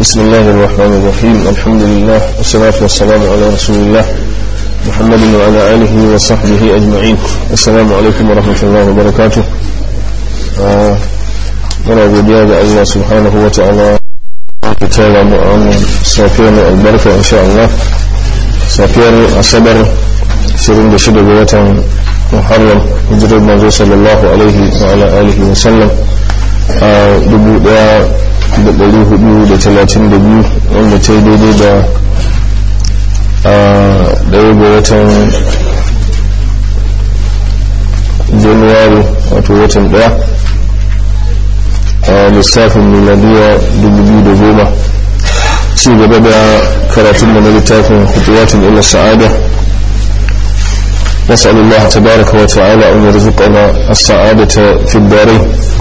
بسم الله الرحمن الرحيم الحمد لله والصلاة والسلام على رسول الله محمد وعلى آله وصحبه أجمعين السلام عليكم ورحمة الله وبركاته muna godiya ga Allah subhanahu wa ta'ala ta tara mu a wannan safiyar mai albarka insha Allah safiyar asabar 26 ga watan muharram hijirar manzo sallallahu alaihi wa ala alihi wa sallam a 1432 wanda ta yi daidai da a daya ga watan januwari wato watan daya a lissafin miladiya 2010 ci gaba da karatun da na littafin hutuwatin ila sa'ada نسأل الله تبارك وتعالى أن يرزقنا السعادة في الدارين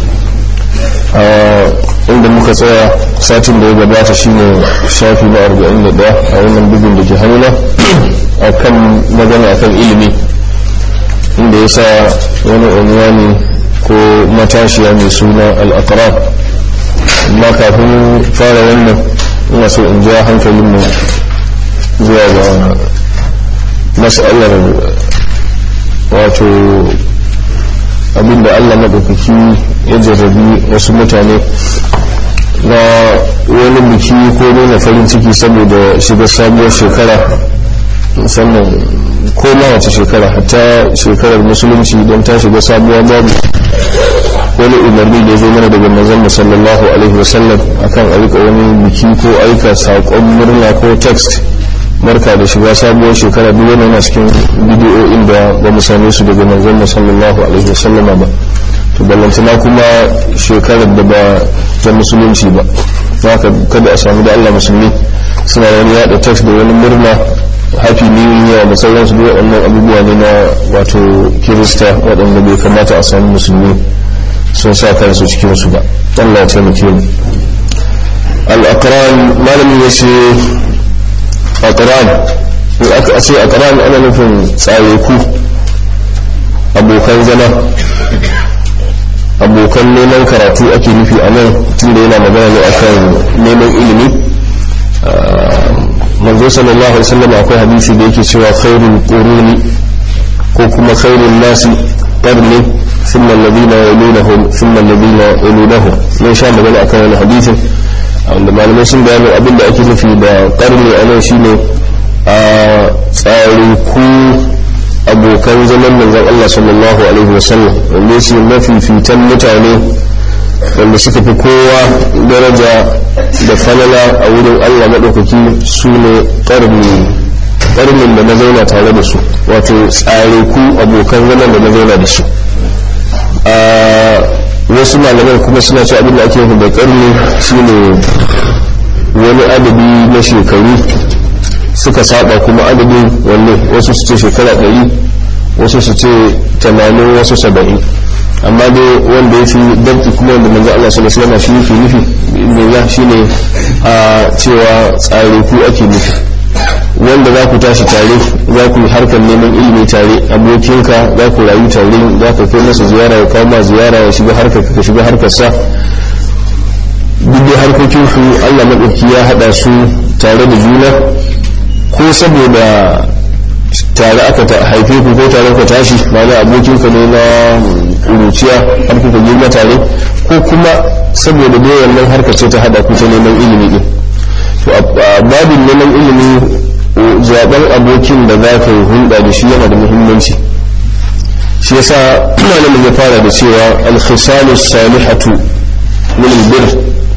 inda muka tsaya satin da ya gabata shine shafi na 41 a wannan bugun da ke hannuna a kan magana akan ilimi inda ya sa wani unwani ko matashiya mai suna al'akarar amma kafin fara wannan ina so in ja hankalinmu zuwa ga masalar wato abinda allah maɗaukaki ya jarrabi wasu mutane na wani biki ko nuna farin ciki saboda shiga sabuwar shekara musamman ko ma wace shekara hatta shekarar musulunci don ta shiga sabuwa babu wani umarni da ya zo mana daga manzon sallallahu alaihi wasallam akan aika wani biki ko aika saƙon murna ko text barka da shiga sabuwar shekara duk wani yana cikin bidiyoyin da ba mu same su daga manzon sallallahu alaihi wasallama ba to ballantana kuma shekarar da ba ta musulunci ba haka kada a samu da Allah musulmi suna wani yada text da wani murna happy new year da sauransu duk waɗannan abubuwa ne na wato kirista waɗanda bai kamata a samu musulmi sun sa kansu cikin su ba Allah ya taimake mu al-aqran malamin yace aqran in aka ce aqran ana nufin tsayeku abokan zama abokan neman karatu ake nufi a nan tunda yana magana ne akan neman ilimi manzo sallallahu alaihi wasallam akwai hadisi da yake cewa khairul quruni ko kuma khairul nasi qarni thumma alladhina yalunahum thumma alladhina yalunahum mun sha magana akan wani hadisin wanda malamai sun bayani abin da ake nufi da qarni a nan shine a tsare ku abokan zaman manzon Allah sallallahu alaihi wasallam wanda shi mafifitan mutane wanda suka fi kowa daraja da falala a wurin Allah maɗaukaki su ne ƙarni ƙarnin da na zauna tare da su wato tsare ku abokan zaman da na zauna da su a wasu malaman kuma suna ce abin da ake yi da ƙarni shine wani adadi na shekaru suka saba kuma adadin wanne wasu su ce shekara ɗari wasu su ce tamanin wasu saba'in amma dai wanda ya fi dabki kuma wanda manzo Allah sallallahu alaihi wasallam shi yake nufi ne shi ne a cewa tsare ku ake nufi wanda za ku tashi tare za ku yi harkar neman ilimi tare abokinka za ku rayu tare za ka kai masa ziyara ya kawo ma ziyara ya shiga harkar ka shiga harkar sa duk da harkokin ku Allah madauki ya hada su tare da juna ko saboda tare aka haife ku ko tare ka tashi mana abokin ka ne na ƙuruciya har kuka girma tare ko kuma saboda dai wannan harka ce ta hada ku ta neman ilimi din to a babin neman ilimi zaben abokin da za ka yi hulɗa da shi yana da muhimmanci shi yasa malamin ya fara da cewa al-khisalu salihatu min al-bir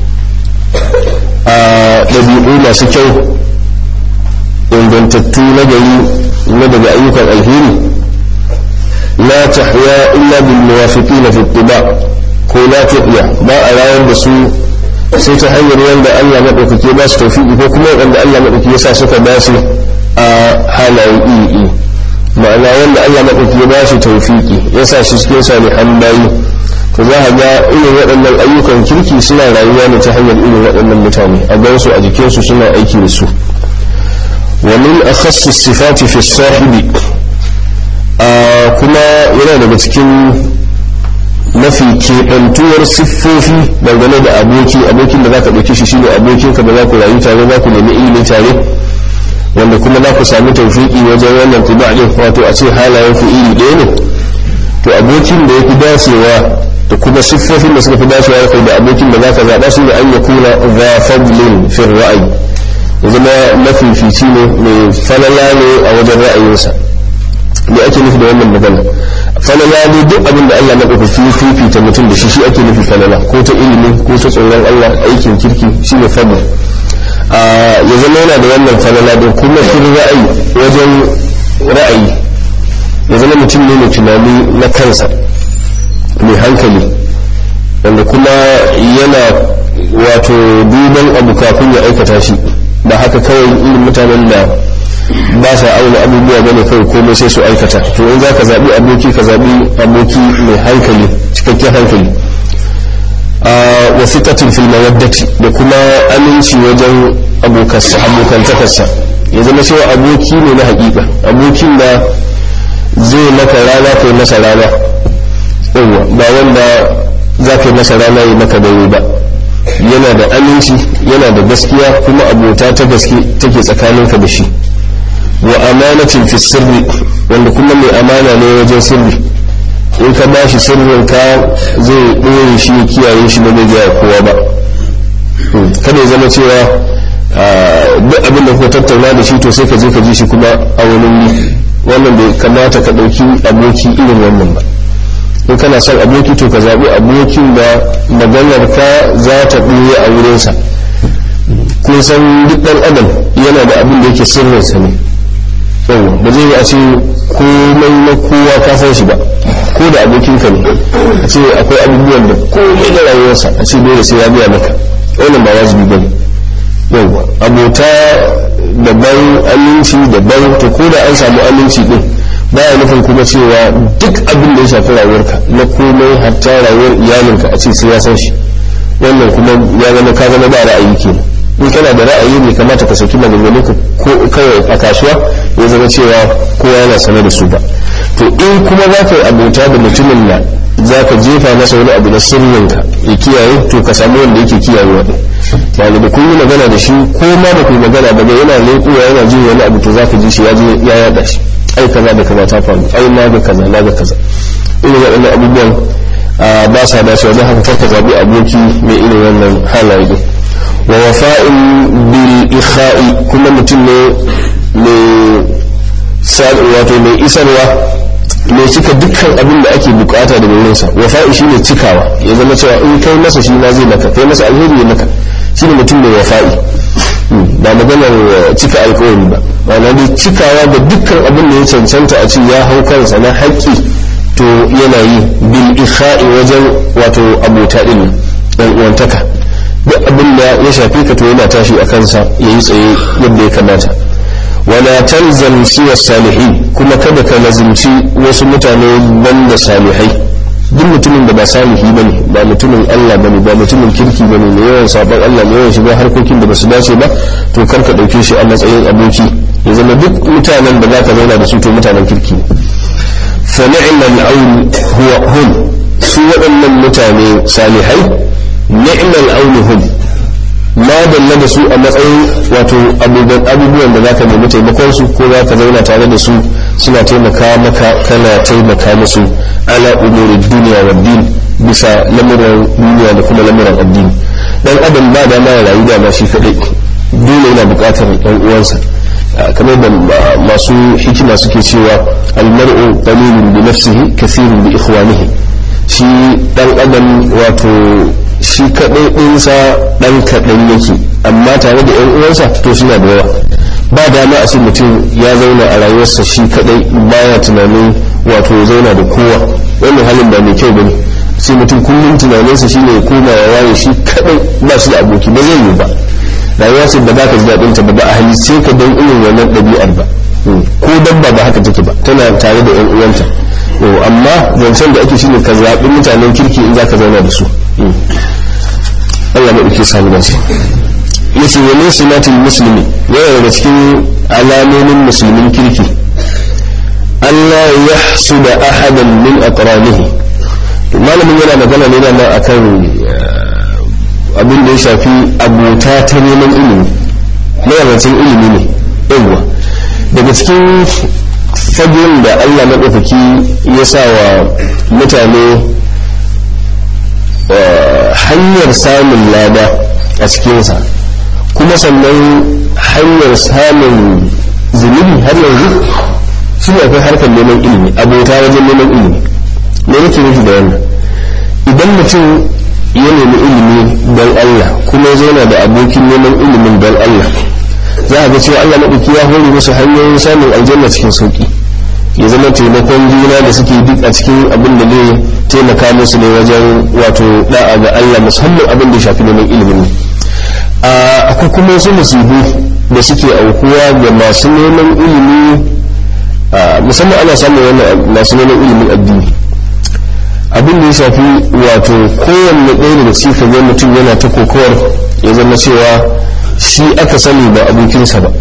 a ɗabi'u masu kyau ingantattu na gari na daga ayyukan alheri la tahya illa bil muwafiqin fi ittiba ko la tahya ba a rayar da su sai ta hanyar wanda Allah madaukake ba su tawfiki ko kuma wanda Allah madaukake ya sa suka dace a halayen iri ma'ana wanda Allah madaukake ba shi tawfiki ya sa shi cikin salihan bayi to za a ga irin waɗannan ayyukan kirki suna rayuwa ne ta hanyar irin waɗannan mutane a gansu a jikinsu suna aiki da su ومن أخص الصفات في الصاحب كما yana daga cikin mafi keɓantuwar siffofi dangane da aboki abokin da za ka ɗauke shi shine abokinka da za ku rayu tare za ku nemi ilimi tare wanda kuma za ku sami taufiki wajen wannan tiba ɗin wato a ce halayen ku iri ɗaya ne to abokin da ya fi dacewa da kuma siffofin da suka fi dacewa da kai da abokin da za ka zaɓa su da an ya kuna za fadlin fin ra'ayi ya zama mafifici ne mai falala ne a wajen ra'ayinsa me ake nufi da wannan magana falala ne duk abin da Allah maɗaukaki ya fifita mutum da shi shi ake nufi falala ko ta ilimi ko ta tsoron Allah aikin kirki shi ne fadl ya zama yana da wannan falala da kuma fin ra'ayi wajen ra'ayi ya zama mutum ne mai tunani na kansa mai hankali wanda kuma yana wato duban abu kafin ya aikata shi ba haka kawai irin mutanen da ba sa auna abubuwa bane kawai komai sai su aikata to in za ka zaɓi aboki ka zaɓi aboki mai hankali cikakken hankali wa fiqatin fil mawaddati da kuma aminci wajen abokantakarsa ya zama cewa aboki ne na hakika abokin da zai maka rana kai masa rana yawa ba wanda za ka yi masa rana yi maka dare ba yana da aminci yana da gaskiya kuma abota ta gaske take tsakaninka da shi wa amanatin fi sirri wanda kuma mai amana ne wajen sirri in ka ba shi sirrin ka zai ɗore shi ya kiyaye shi ba zai gaya kowa ba kada ya zama cewa duk abin da kuka tattauna da shi to sai ka je ka ji shi kuma a wani wuri wannan bai kamata ka ɗauki aboki irin wannan ba in kana son aboki to ka zaɓi abokin da maganar ka za ta ɓoye a wurinsa kun san duk ɗan adam yana da abin da yake sirrinsa ne yawa ba zai a ce komai na kowa ka san shi ba ko da abokinka ne a ce akwai abubuwan da komai na rayuwarsa a ce dole sai ya biya maka wannan ba wajibi ba ne yawa abota daban aminci daban to ko da an samu aminci din baya nufin kuma cewa duk abin da ya shafi rayuwarka na komai hatta rayuwar iyalinka a ce sai ya san shi wannan kuma ya zama ka zama ba ra'ayi kenan in kana da ra'ayi bai kamata ka saki maganganu ko kawai a kasuwa ya zama cewa kowa yana sane da su ba to in kuma za ka yi abota da mutumin da za ka jefa masa wani abu na sirrinka ya kiyaye to ka samu wanda yake kiyayewa din yani da kun yi magana da shi ko ma da kun magana ba yana leƙuwa yana jin wani abu to za ka ji shi ya je ya yada shi ai kaza da kaza ta faru ai na ga kaza na ga kaza irin waɗannan abubuwan ba sa dacewa don haka karka zaɓi aboki mai irin wannan halaye din wa wafa'in bil ikha'i kuma mutum ne mai wato mai isarwa mai cika dukkan abin da ake bukata daga wurinsa wafa'i shine cikawa ya zama cewa in kai masa shi ma zai maka kai masa alheri ya maka shine mutum mai wafa'i ba maganar cika alkawari ba ma'ana dai cikawa da dukkan abin da ya cancanta a ce ya hau kansa na haƙƙi to yana yi bil ikha'i wajen wato abota din dan uwantaka duk abin da ya shafe ka to yana tashi a kansa ya yi tsaye yadda ya kamata wala talzam siwa salihin kuma kada ka lazimci wasu mutane banda salihai duk mutumin da ba salihi bane ba mutumin Allah bane ba mutumin kirki bane mai yawan sabon Allah mai yawan shiga harkokin da basu dace ba to kar ka dauke shi a matsayin aboki ya zama duk mutanen da zaka zauna da su to mutanen kirki ne fa ni'mal aun huwa hum su waɗannan mutane salihai ni'mal aun hum ma dalla da su a matsayin wato abubuwan da zaka nemi taimakon su ko zaka zauna tare da su suna taimaka maka kana taimaka musu ala umurin duniya wa din bisa lamuran duniya da kuma lamuran addini dan adam ba da ma rayu da ma shi kadai dole yana bukatar ɗan uwansa kamar da masu hikima suke cewa almar'u qalilun bi nafsihi kathirun bi ikhwanihi shi dan adam wato shi kadai ɗinsa ɗan kaɗan yake amma tare da yan uwansa to suna da yawa ba dama a ce mutum ya zauna a rayuwarsa shi kadai baya tunanin wato zauna da kowa wannan halin ba mai kyau bane sai mutum kullum tunaninsa shine ya koma ya waye shi kadai ba shi da aboki ba zai yi ba rayuwa ce da baka ji daɗin ta ba ba a halice ka don irin wannan ɗabi'ar ba ko dabba ba haka take ba tana tare da yan uwanta amma zancen da ake shine ka zaɓi mutanen kirki in za ka zauna da su Allah maɗauki samu dace yace wa min simatil muslimi yana daga cikin alamomin musulmin kirki Allah ya da ahadan min aqranihi malamin yana magana ne da akan abin da ya shafi abota ta neman ilimi mayarwacin ilimi ne yawwa daga cikin fagen da allah maɗaukaki ya sa wa mutane hanyar samun lada a cikinsa kuma sannan hanyar samun zunubi har yanzu shi ne akwai harkar neman ilimi abota wajen neman ilimi ne nake nufi da wannan idan mutum ya nemi ilimi don Allah kuma ya zauna da abokin neman ilimin don Allah za a ga cewa Allah maɗauki ya hore musu hanyoyin samun aljanna cikin sauƙi ya zama taimakon juna da suke duk a cikin abin da zai taimaka musu ne wajen wato da'a ga Allah musamman abin da ya shafi neman ilimin ne akwai kuma wasu musibu da suke aukuwa ga masu neman ilimi musamman ana samun wannan masu neman ilimin addini abin da ya shafi wato kowanne ɗaya daga cikin ga mutum yana ta kokowar ya zama cewa shi aka sani ba abokinsa ba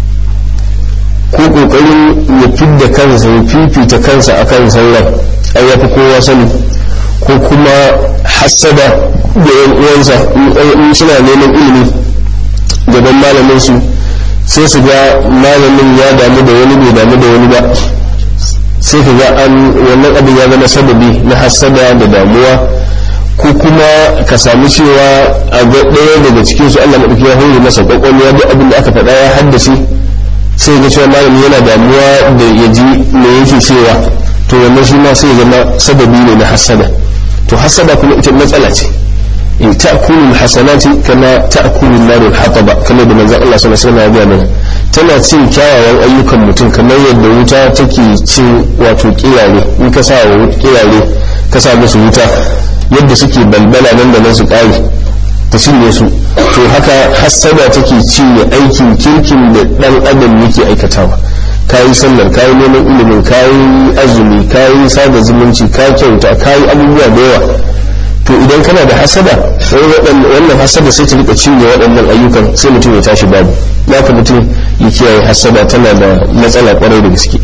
ko kokarin ya fidda kansa ya fifita kansa akan sauran ai ya fi kowa sani ko kuma hassada da yan uwansa in suna neman ilimi gaban malamin su sai su ga malamin ya damu da wani bai damu da wani ba sai ka ga an wannan abin ya zama sababi na hassada da damuwa ko kuma ka sami cewa a ga ɗaya daga cikin su Allah maɗauki ya hore masa kwakwalwa duk abin da aka faɗa ya haddace sai ga cewa malami yana damuwa da ya ji me yake cewa to wannan shi ma sai zama sababi ne na hassada to hassada kuma ita matsala ce in ta'kulu hasanati kama ta'kulu narul hataba kamar da manzon Allah sallallahu alaihi wasallam ya mana tana cin kyawawan ayyukan mutum kamar yadda wuta take cin wato kirare in ka sa wa kirare ka sa musu wuta yadda suke balbala nan da nan su kare ta cinye su to haka hassada take cinye aikin kirkin da dan adam yake aikatawa kayi sallar kayi neman ilimin kayi azumi kayi sada zumunci ka kyauta kayi abubuwa da yawa to idan kana da hasada wannan hasada sai ta rika cinye waɗannan ayyukan sai mutum ya tashi babu ka mutum ya kiyaye hasada tana da matsala kwarai da gaske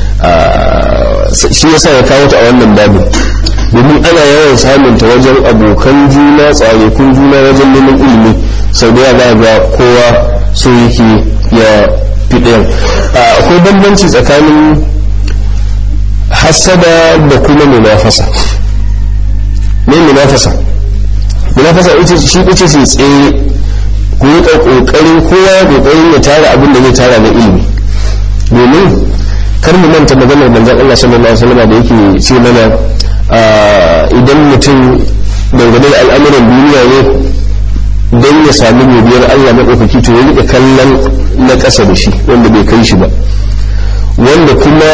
shi yasa ya kawo ta a wannan babin domin ana yawan samun ta wajen abokan juna tsarekun juna wajen neman ilimi sau da yawa ga kowa so yake ya fi ɗayan akwai bambanci tsakanin hasada da kuma munafasa ne munafasa munafasa ita shi ita ce tsaye ku yi kokarin kowa ya kokarin ya tara abin da zai tara na ilimi domin kar mu manta maganar manzon Allah sallallahu alaihi wasallam da yake ce mana idan mutum dangane da al'amuran duniya ne don ya sami godiyar Allah maɗaukaki to ya riƙa kallon na ƙasa da shi wanda bai kai shi ba wanda kuma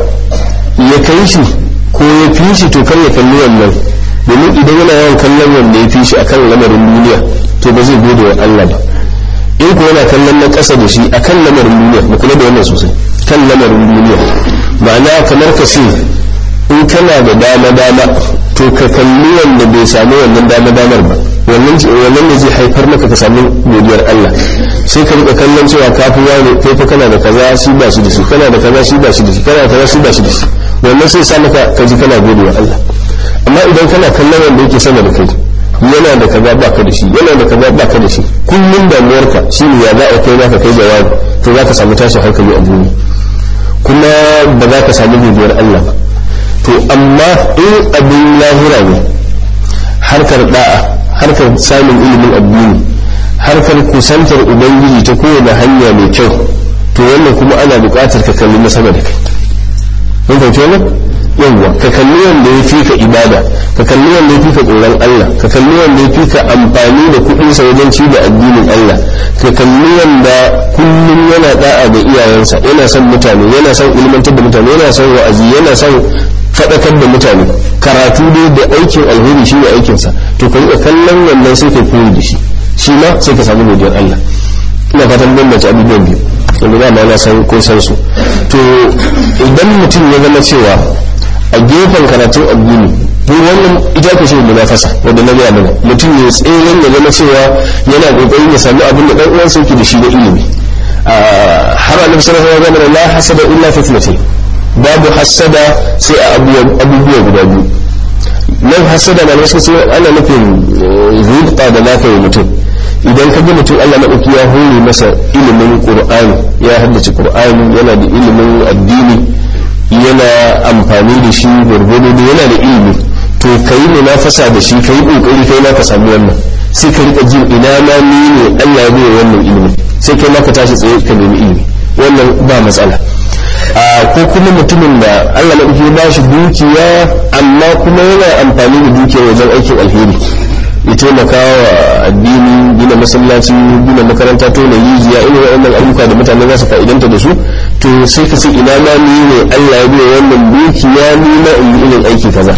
ya kai shi ko ya fi shi to kar ya kalli wannan domin idan yana yawan kallon wanda ya fi shi akan lamarin duniya to ba zai gode wa Allah ba in ko yana kallon na ƙasa da shi akan lamarin duniya mu kula da wannan sosai kan lamarin duniya ma'ana kamar ka ce in kana da dama dama to ka kalli wanda bai samu wannan dama damar ba wannan wannan ne zai haifar maka ka samu godiyar Allah sai ka rika kallon cewa ka fi wani kai fa kana da kaza shi ba shi da shi kana da kaza shi ba shi da shi kana da kaza shi ba shi da shi wannan sai sa maka ka ji kana godiyar Allah amma idan kana kallon wanda yake sama da kai yana da kaza ba ka da shi yana da kaza ba ka da shi kullum damuwarka shine ya za a kai zaka kai jawabi to za ka samu tashin hankali a duniya kuma ba za ka samu godiyar Allah ba to amma in abin lahira ne harkar da'a harkar samun ilimin addini harkar kusantar ubangiji ta kowane hanya mai kyau to wannan kuma ana buƙatar ka kalli na sama da kai mun fahimci wannan yawwa ka kalli wanda ya fi ka ibada ka kalli wanda ya fi ka tsoron Allah ka kalli wanda ya fi ka amfani da kuɗinsa wajen ci da addinin Allah ka kalli wanda kullum yana da'a ga iyayensa yana son mutane yana son ilmantar da mutane yana son wa'azi yana son faɗakar da mutane karatu dai da aikin alheri shi ne aikinsa to ka riƙa kallon wannan sai ka koyi da shi shi ma sai ka samu godiyar Allah ina fatan bambance abubuwan biyu wanda dama na san ko san su to idan mutum ya zama cewa a gefen karatun addini duk wannan ita ku ce munafasa wanda na gaya mana mutum ya tseren ya zama cewa yana kokarin ya sami abin da dan uwansa yake da shi na ilimi har annabi sallallahu alaihi wasallam la hasada illa fi babu hassada sai a abubuwa guda biyu nan hasada na wasu sai ana nufin zuƙa da lafiya mutum idan ka ga mutum Allah maɗauki ya hore masa ilimin Qur'ani ya haddace Qur'ani yana da ilimin addini yana amfani da shi gwargwado da yana da ilimi to ka yi munafasa da shi ka yi ƙoƙari kai ma ka samu wannan sai ka rika jin ina ma ni ne Allah ya bai wannan ilimin sai kai ma ka tashi tsaye ka nemi ilimi wannan ba matsala ko kuma mutumin da Allah maɗauki ya ba shi dukiya amma kuma yana amfani da dukiya wajen aikin alheri ya taimaka wa addini gina masallaci gina makaranta to na yijiya irin waɗannan ayyuka da mutane za su fa'idanta da su to sai ka ce ina ma ni ne Allah ya biya wannan dukiya ni na in yi irin aiki kaza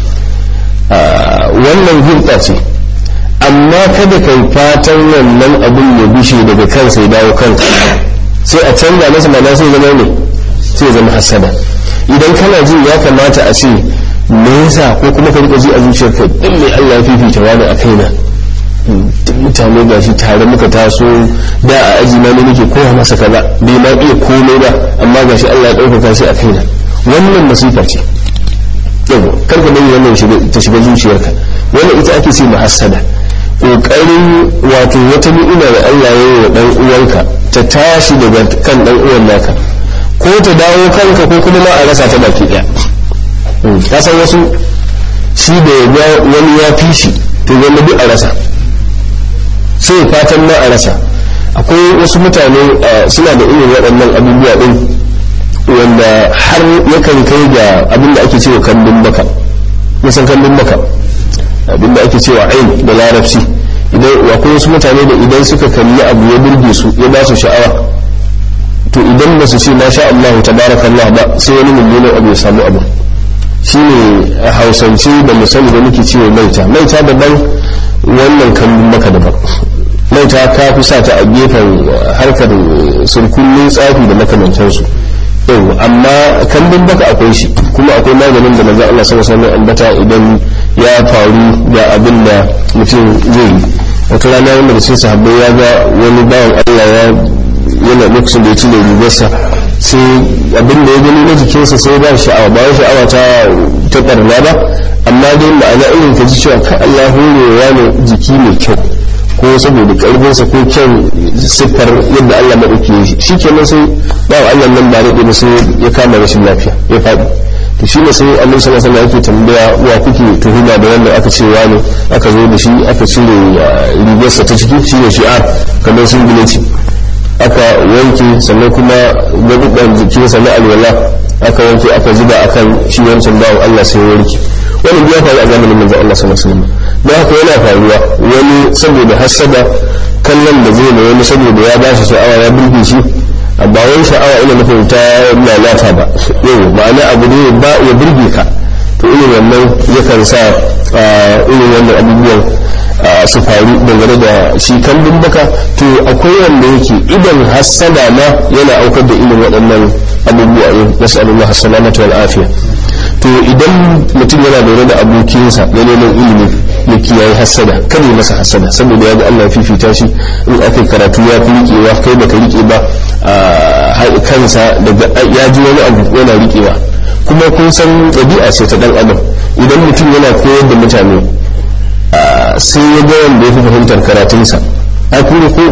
wannan hulɗa ce amma kada kai fatan wannan abin ya bushe daga kansa ya dawo kanka sai a canza masa mana sai zama ne sai zama hasada idan kana jin ya kamata a ce me yasa ko kuma ka rika ji a zuciyarka din mai Allah ya fifita wani a kaina duk mutane ga shi tare muka taso da a aji na ne nake koya masa kaza bai ma iya komai ba amma ga shi Allah ya ɗaukaka shi a kaina wannan masifa ce yau kar ka bari wannan ta shiga zuciyarka wannan ita ake ce muhassada kokarin wato wata ni'ima da Allah ya yi wa dan uwanka ta tashi daga kan dan uwan naka ko ta dawo kanka ko kuma ma a rasa ta baki daya ka san wasu shi da ya wani ya fi shi to wanda duk a rasa sai fatan ma a rasa akwai wasu mutane suna da irin waɗannan abubuwa ɗin wanda har yakan kai ga abin da ake cewa kambin baka nisan kambin baka abin da ake cewa ain da larabci idan akwai wasu mutane da idan suka kalli abu ya burge su ya ba su sha'awa to idan ba su ce masha Allah tabarakallah ba sai wani mummunan abu ya samu abu shine a hausance da misali da muke cewa maita maita daban wannan kambun maka daban maita ka fi sa ta a gefen harkar surkullin tsafi da makamantansu yau amma kambun baka akwai shi kuma akwai maganin da manzo Allah sallallahu alaihi ambata idan ya faru da abin da mutum zai yi wata rana wanda da sai sahabbai ya ga wani bawan Allah ya yana lokacin da ya cire rigarsa sai abin da ya gani na jikinsa sai ba sha'awa ba sha'awa ta ta barna ba amma dai ma'ana irin ka ji cewa ka Allah horewa ne jiki mai kyau ko saboda karfinsa ko kyan siffar yadda Allah maɗauki ya shi kenan sai ba wa Allah nan ba daɗe ba sai ya kama rashin lafiya ya faɗi to shi ne sai annabi sallallahu alaihi yake tambaya wa kuke tuhuma da wannan aka ce wani aka zo da shi aka cire rigarsa ta ciki shi ne shi'ar kamar sun ce aka wanke sannan kuma gabuɗan jikinsa na alwala aka wanke aka zuba akan shi wancan bawan Allah sai ya warke wannan ya faru a zamanin manzon Allah sallallahu alaihi wasallam da haka yana faruwa wani saboda hasada kallon da zai wani saboda ya bashi sha'awa ya burge shi ba wai sha'awa ina nufin ta lalata ba yau ma'ana abu ne ba ya burge ka to irin wannan yakan sa irin wannan abubuwan su faru dangane da shi kambun baka to akwai wanda yake idan hassada ma yana aukar da irin waɗannan abubuwa ne nasu Allah salamatu wal afiya to idan mutum yana lura da abokinsa na neman ilimi ya kiyaye hassada kada ya masa hassada saboda ya ga Allah fifita shi in aka karatu ya fi riƙewa kai baka riƙe ba kansa daga ya ji wani abu yana riƙewa kuma kun san ɗabi'a ce ta ɗan adam idan mutum yana koyar da mutane sai ya ga wanda ya fi fahimtar karatunsa a kuma ko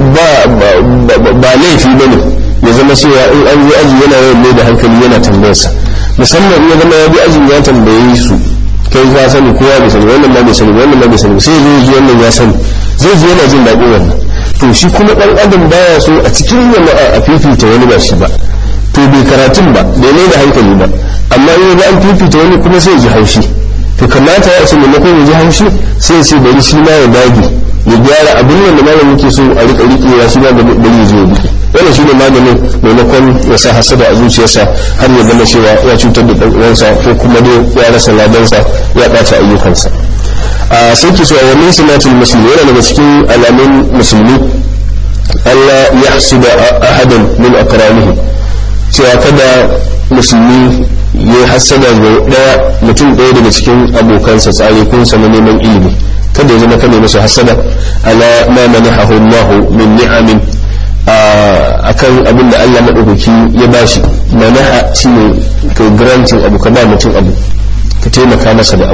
ba laifi ba ne ya zama cewa in an yi aji yana yawan mai da hankali yana tambayarsa musamman ya zama ya bi ajin ya tambaye su kai ka sani kowa bai sani wannan ma bai sani wannan ma bai sani sai zai ji wannan ya sani zai ji yana jin daɗin wannan to shi kuma ɗan adam baya so a cikin jama'a a fifita wani ba shi ba to bai karatun ba bai mai da hankali ba amma in ga an fifita wani kuma sai ji haushi to kamata ya ce maimakon ya ji haushi sai ce bari shi ma ya dage ya gyara abin da malamin ke so a rika riƙewa shi ma da bari ya zo ya riƙe wannan shi ne maganin maimakon ya sa hasada a zuciyarsa har ya zama cewa ya cutar da ɗan'uwansa ko kuma dai ya rasa ladansa ya ɓata ayyukansa a sai ke so a wannan sinatul musulmi yana daga cikin alamun musulmi Allah ya hasuda ahadan min akramihi cewa kada musulmi ya hasada ga daya mutum ɗaya daga cikin abokansa tsarikunsa na neman ilimi kada ya zama kada masa hasada ala ma manahahu Allah min ni'amin akan abin da Allah maɗaukaki ya bashi manaha shine ka granting abu ka ba mutum abu ka taimaka masa da abu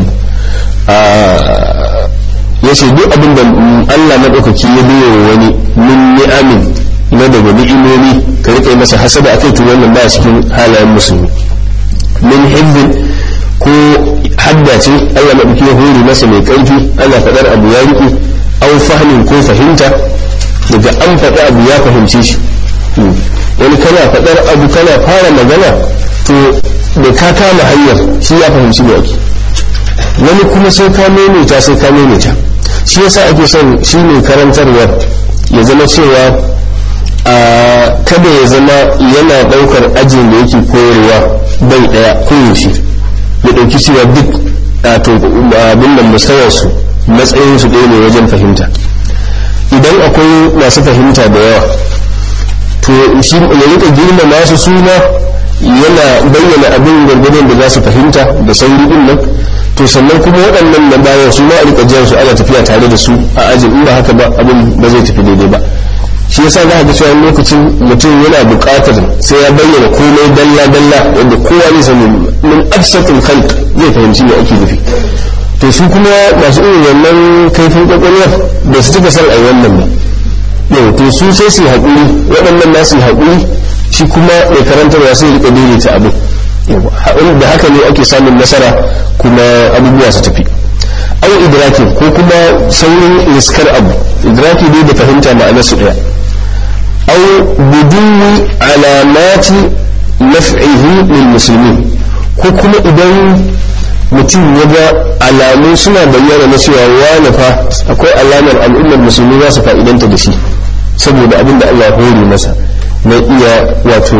ya ce duk abin da Allah maɗaukaki ya biyo wani min ni'amin na daga ni'imomi ka rika masa hasada akai to wannan ba cikin halayen musulmi min hibbin ko hadda ce Allah maɗauki ya hori masa mai ƙarfi ana faɗar abu ya riƙe au fahmin ko fahimta daga an faɗi abu ya fahimce shi wani kana faɗar abu kana fara magana to da ka kama hanyar shi ya fahimci me ake wani kuma sai ka maimaita sai ka maimaita shi yasa ake son shi ne karantarwar ya zama cewa a kada ya zama yana ɗaukar ajin da yake koyarwa bai ɗaya koyaushe ya ɗauki cewa duk abin da musawarsu matsayinsu ɗaya ne wajen fahimta idan akwai masu fahimta da yawa to shi ya rika girmama su suna yana bayyana abin gwargwadon da za su fahimta da sauri din nan to sannan kuma waɗannan na bayan su ma a rika jan su ana tafiya tare da su a ajin in ba haka ba abin ba zai tafi daidai ba shi yasa za a ga cewa lokacin mutum yana buƙatar sai ya bayyana komai dalla dalla wanda kowa ne sani min absatul khalq zai fahimci me ake nufi to su kuma masu irin wannan kaifin kwakwalwa ba su cika san ai wannan ba yau to su sai su haƙuri waɗannan nasu haƙuri shi kuma mai karantarwa sai rika daidaita abin da haka ne ake samun nasara kuma abubuwa su tafi au idraki ko kuma saurin riskar abu idraki dai da fahimta ma'anar su ɗaya au buduwi alamati naf'ihi lil muslimin ko kuma idan mutum ya ga alamu suna bayyana na cewa wani fa akwai alamar al'ummar musulmi za su fa'idanta da shi saboda abin da Allah hore masa na iya wato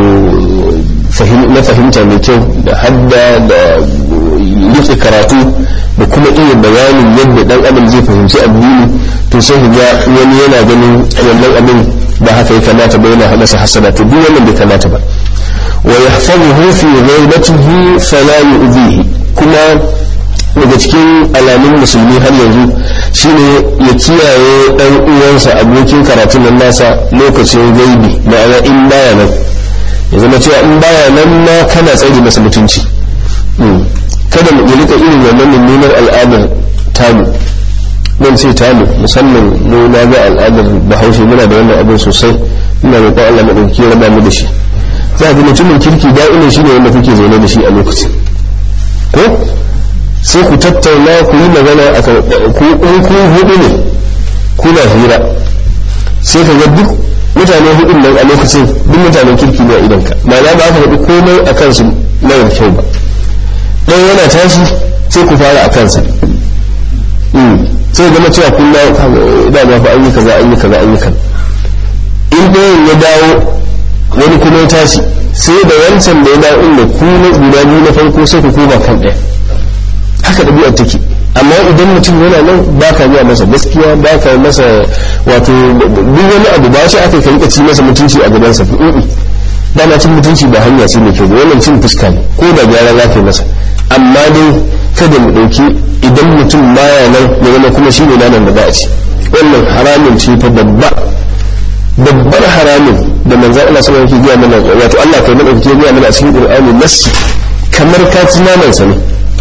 na fahimta mai kyau da hadda da rike karatu da kuma iya bayanin yadda dan adam zai fahimci addini to sai ga wani yana ganin wannan abin ba haka ya kamata ba yana masa hasada to duk wannan bai kamata ba wa yahfazuhu fi ghaibatihi fala yu'dhihi kuma daga cikin alamun musulmi har yanzu shine ya kiyaye dan uwansa abokin karatun nan nasa lokacin gaibi ma'ana in baya nan ya zama cewa in baya nan ma kana tsare masa mutunci kada mu rika irin wannan mummunar al'adar tamu nan ce tamu musamman mu na ga al'adar bahaushe muna da wannan abin sosai ina roƙon Allah madauki ya raba mu da shi za ga mutumin kirki da'imin shine wanda kuke zaune da shi a lokacin ko sai ku tattauna ku yi magana a ku in ku hudu ne kuna hira sai ka ga duk mutane hudun nan a lokacin duk mutanen kirki ne a idanka ma'ana ba aka faɗi komai a kansu mara kyau ba ɗaya yana tashi sai ku fara a kansa sai zama cewa kun da ba fa an yi kaza an yi kaza an yi kaza in ɗayan ya dawo wani kuma ya tashi sai da wancan da ya dawo inda ku na guda biyu na farko sai ku koma kan ɗaya haka ɗabi'ar take amma idan mutum yana nan ba ka yi masa gaskiya ba ka masa wato duk wani abu ba shi aka ka rika ci masa mutunci a gabansa dama cin mutunci ba hanya ce mai kyau ba wannan cin fuska ne ko da gyara za ka yi masa amma dai kada mu ɗauki idan mutum baya nan ya zama kuma shi ne nanan da za a ci wannan haramun ce fa babba babbar haramun da manzan Allah sama yake gaya mana wato Allah kai mana yake gaya mana a cikin Qur'ani nassi kamar ka ci naman sa ne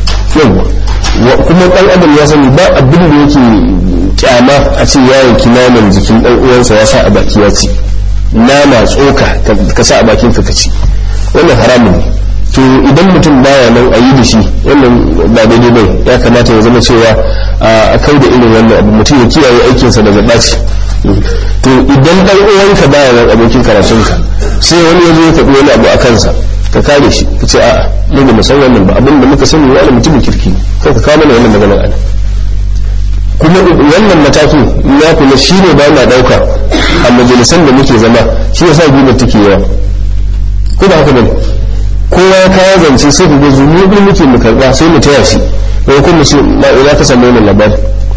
yawa kuma dan adam ya sani ba abin da yake kyama a ce ya yanki naman jikin dan uwansa ya sa a baki ya ci nama tsoka ka sa a bakin ka ci wannan haramun ne to idan mutum baya nan a yi da shi wannan ba daidai bai ya kamata ya zama cewa a kai da irin wannan abu mutum ya kiyaye aikinsa daga ɓaci to idan dan uwanka baya nan abokin karatunka sai wani ya zo ya faɗi wani abu a kansa ka kare shi ka ce a'a mu ba mu san wannan ba abin da muka sani wani mutumin kirki ko ka kawo mana wannan maganar ana kuma wannan matakin ya kula shi ne ba na ɗauka a majalisan da muke zama shi ya sa gubar take yawa ko ba haka bane kowa ya kawo zance sai ku ga zunubi muke mu karɓa sai mu taya shi ko kuma ce ma ina ka samu wannan labari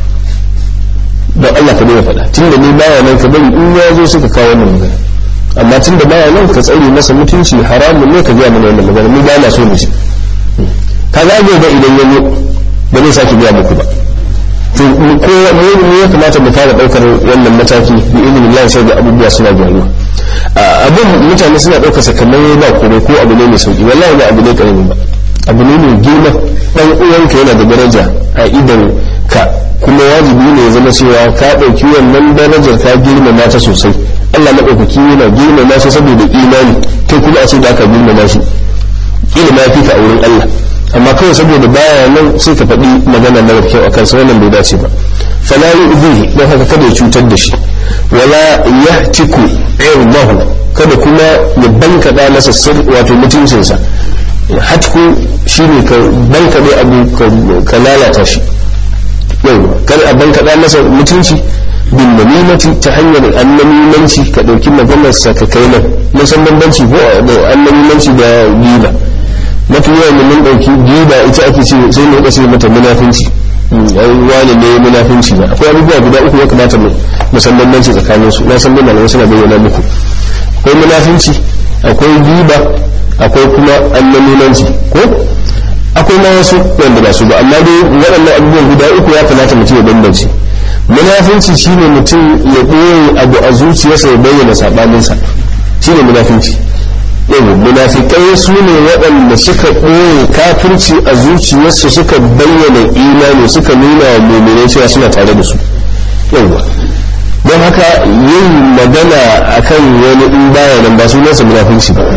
don Allah ka daina faɗa tunda ni baya nan ka bari in ya zo suka kawo wannan magana amma tunda baya nan ka tsare masa mutunci haramun ne ka gaya mana wannan magana mu ba na so mu ji ka ga ba idan ya zo ba zai sake gaya muku ba to ko mu ya kamata mu fara daukar wannan mataki bi idinin Allah sai da abubuwa suna gyaruwa abin mutane suna daukar sa kamar ba komai ko abu ne mai sauki wallahi ba abu ne karami ba abu ne mai girma dan uwanka yana da daraja a idan ka kuma wajibi ne ya zama cewa ka ɗauki wannan darajar ka girmama ta sosai Allah maɗaukaki yana girmama shi saboda imani kai kuma a ce da aka girmama shi ilima ya fi ka a wurin Allah amma kawai saboda baya nan sai ka faɗi magana mara kyau a kansa wannan bai dace ba fala yu'dhihi don haka kada ya cutar da shi wala yahtiku irdahu kada kuma ya bankaɗa masa sir wato mutuncinsa hatku shine ka bankaɗe abu ka lalata shi yau kada a bankaɗa masa mutunci bin namimati ta hanyar annamimanci ka ɗauki maganarsa ka kai nan mun san bambanci ko da annamimanci da giba mafi yawan mun ɗauki giba ita ake ce sai mu sai mata munafinci ai wani ne munafinci ne akwai abubuwa guda uku ya kamata mu san bambanci tsakanin su na san malamai suna bayyana muku akwai munafinci akwai giba akwai kuma annamimanci ko akwai ma wasu wanda ba su ba amma dai waɗannan abubuwan guda uku ya kamata mutum ya bambance munafinci shine mutum ya ɓoye abu a zuciyarsa ya bayyana saɓaninsa shine munafinci yau munafikai su ne waɗanda suka ɓoye kafirci a zuciyarsu suka bayyana imani suka nuna wa muminai cewa suna tare da su yauwa don haka yin magana akan wani in baya nan ba sunansa munafinci ba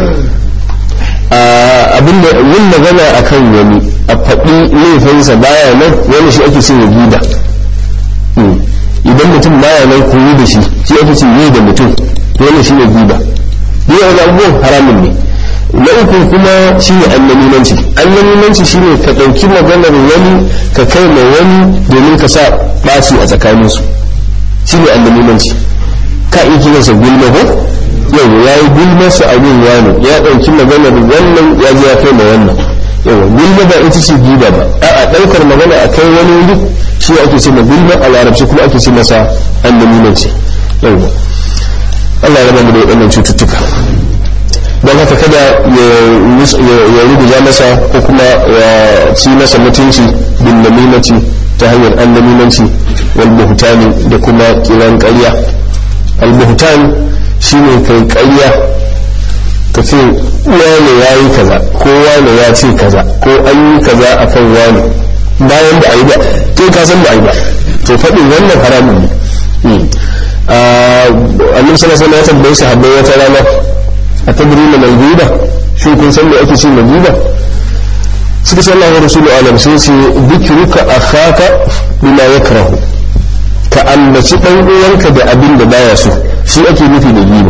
abinda yin magana akan wani a faɗi laifinsa baya nan wani shi ake cin gida idan mutum baya nan koyi da shi shi ake cin yi da mutum wani shi ne gida duk wani abubuwan haramun ne na uku kuma shi ne annamimanci annamimanci shi ne ka ɗauki maganar wani ka kai ma wani domin ka sa ɓaci a tsakaninsu shi ne annamimanci ka iya kiransa gulma ko yau ya yi gulma su abin wani ya ɗauki maganar wannan ya je ya kai ma wannan yau gulma ba ita ce giba ba a ɗaukar magana a kai wani wuri shi ake ce ma gulma a larabci kuma ake ce masa annamimanci yau Allah ya raba mu da waɗannan cututtuka don haka kada ya rubuta masa ko kuma ya ci masa mutunci bin namimanci ta hanyar an namimanci wal buhtani da kuma kiran ƙarya al buhtan shine kai ƙarya ka ce wane ya yi kaza ko wane ya ce kaza ko an yi kaza akan wane bayan da a yi ba kai ka san da a yi ba to faɗin wannan haramun ne annabi sallallahu alaihi wasallam ya tambayi sahabbai wata rana a tadrina mal ghiba shi kun san me ake ce mal ghiba suka ce Allah wa rasulu alam sai ce dhikruka akhaka bima yakrahu ka ambaci dan uwanka da abin da baya so shi ake nufi da ghiba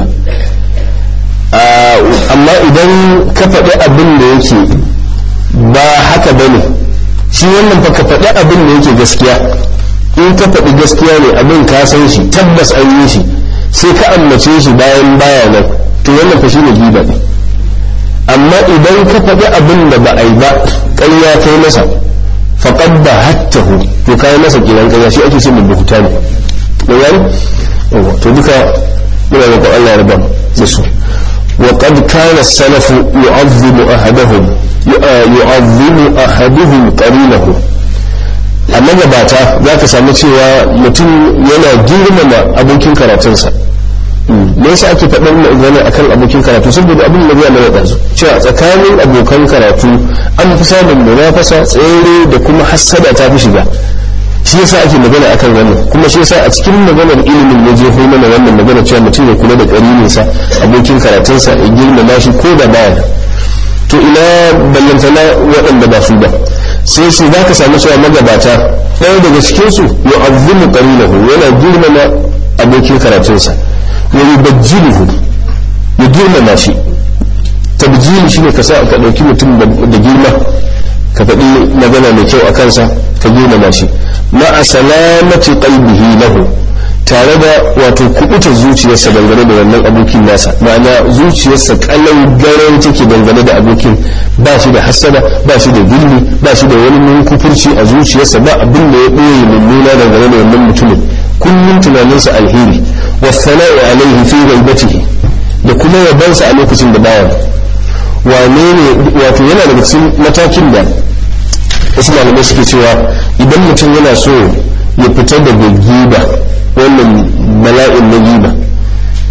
amma idan ka faɗi abin da yake ba haka bane shi wannan fa ka faɗi abin da yake gaskiya in ka faɗi gaskiya ne abin ka san shi tabbas an yi shi sai ka ambace shi bayan baya nan to wannan fa shine giba ne amma idan ka faɗi abin da ba a yi ba ƙarya kai masa faqad ba hattahu to kai masa kiran ƙarya shi ake ce mu buhuta ne da yani to duka muna roƙon Allah ya raba da su wa qad kana as-salafu yu'azzimu ahadahum yu'azzimu ahaduhum qarinahu a magabata za ka samu cewa mutum yana girmama abokin karatunsa me yasa ake faɗin magana akan abokin karatu saboda abin da zai mana ɗansu cewa tsakanin abokan karatu an fi samun munafasa tsere da kuma hassada ta fi shiga shi yasa ake magana akan wannan kuma shi yasa a cikin maganar ilimin ya je mana wannan magana cewa mutum ya kula da ƙarininsa abokin karatunsa ya girmama shi ko da baya to ina ballantana waɗanda ba su ba sai su za ka samu cewa magabata ɗaya daga cikinsu ya azzimu qarinahu yana girmama abokin karatunsa wa yubajjiluhu ya girmama shi tabjili shine ka sa ka ɗauki mutum da girma ka faɗi magana mai kyau a kansa ka girmama shi ma'a salamati qalbihi lahu tare da wato kubuta zuciyarsa dangane da wannan abokin nasa ma'ana zuciyarsa kalau garan take dangane da abokin ba shi da hasada ba shi da gilli ba shi da wani munkufurci a zuciyarsa ba abin da ya ɓoye mummuna dangane da wannan mutumin kullum tunaninsa alheri wa sana'i alaihi fi ghaibatihi da kuma yabansa a lokacin da baya wane ne wato yana daga cikin matakin da wasu malamai suke cewa idan mutum yana so ya fita daga giba wannan bala'in na giba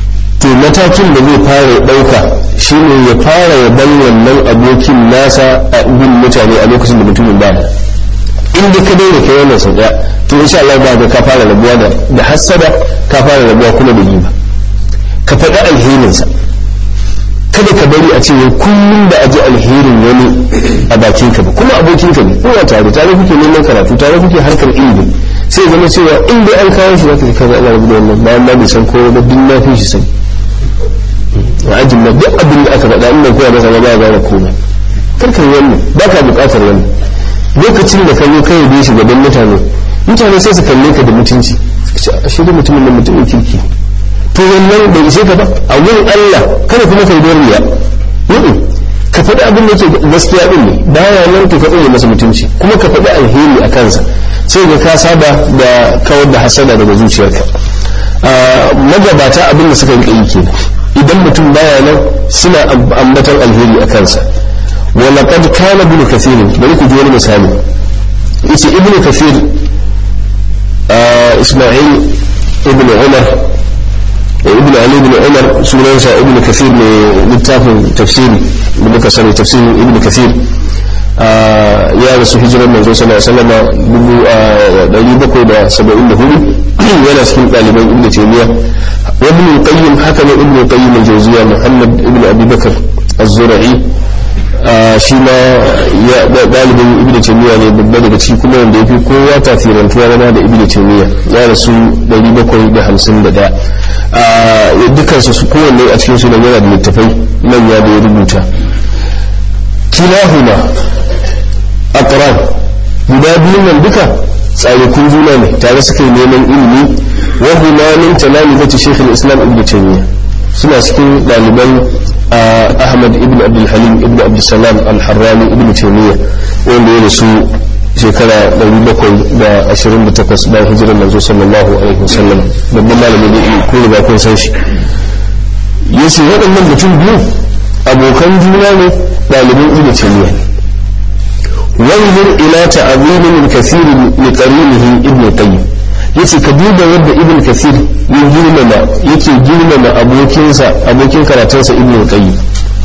to matakin da zai fara ɗauka shine ya fara ya bar wannan abokin nasa a bin mutane a lokacin da mutumin ba in da ka daina kai wannan sau ɗaya to insha Allah ba ga ka fara rabuwa da da hassada ka fara rabuwa kuma da giba ka faɗi alherinsa kada ka bari a ce kullum da aji alherin wani a bakin ka ba kuma abokin ka ne kowa tare tare kuke neman karatu tare kuke harkar ilimi sai zama cewa in dai an kawo shi zaka kaza ana rabu da wannan bayan ma bai san ko ba duk na fi shi sani a ajin ma duk abin da aka faɗa inda kowa masa ba ya gane komai karka yi wannan ba ka buƙatar wannan lokacin da ka zo ka yi shi gaban mutane mutane sai su kalle ka da mutunci shi da mutumin da mutumin kirki to wannan bai ishe ka ba a wurin Allah kada kuma kai don riya ka faɗi abin da yake gaskiya din ne baya nan to ka tsaye masa mutunci kuma ka faɗi alheri a kansa sai ga ka saba da kawar da hasada daga zuciyarka magabata abin da suka yi kenan idan mutum baya nan suna ambatan alheri a kansa wa laqad kana ibn kathir bari ku ji wani misali yace ibn kathir isma'il ibn umar ibn ali ibn umar sunansa ibn kathir ne littafin tafsiri da muka sani tafsirin ibn kathir ya rasu hijirar manzo sallallahu alaihi wasallam dubu ɗari bakwai da saba'in da hudu yana cikin ɗaliban ibn taymiya wa ibn qayyim haka ne ibn qayyim al-jawziya muhammad ibn abi bakr az-zura'i shi ma ya ɗalibin ibn taymiya ne babba daga ciki kuma wanda yafi kowa tasirantuwa zama da ibn taymiya ya rasu ɗari bakwai da hamsin da ɗaya dukansu su kowanne a cikin su yana da littafai manya da ya rubuta kilahuma aqran guda biyu nan duka tsarikun juna ne tare suka yi neman ilimi wa huma min talamizati shaykh al-islam ibn taymiya suna cikin daliban ahmad ibn abdul halim ibn abdul salam al-harrani ibn taymiya wanda ya rasu shekara 728 bayan hijirar manzo sallallahu alaihi wasallam babban malami da ko da kun san shi yace waɗannan mutum biyu abokan juna ne ɗaliban ibn taymiya ne wanzur ila ta'zimi min kathir li qarinihi ibn qayyim yace ka duba yadda ibn kathir ya girmama yake girmama abokinsa abokin karatunsa ibn qayyim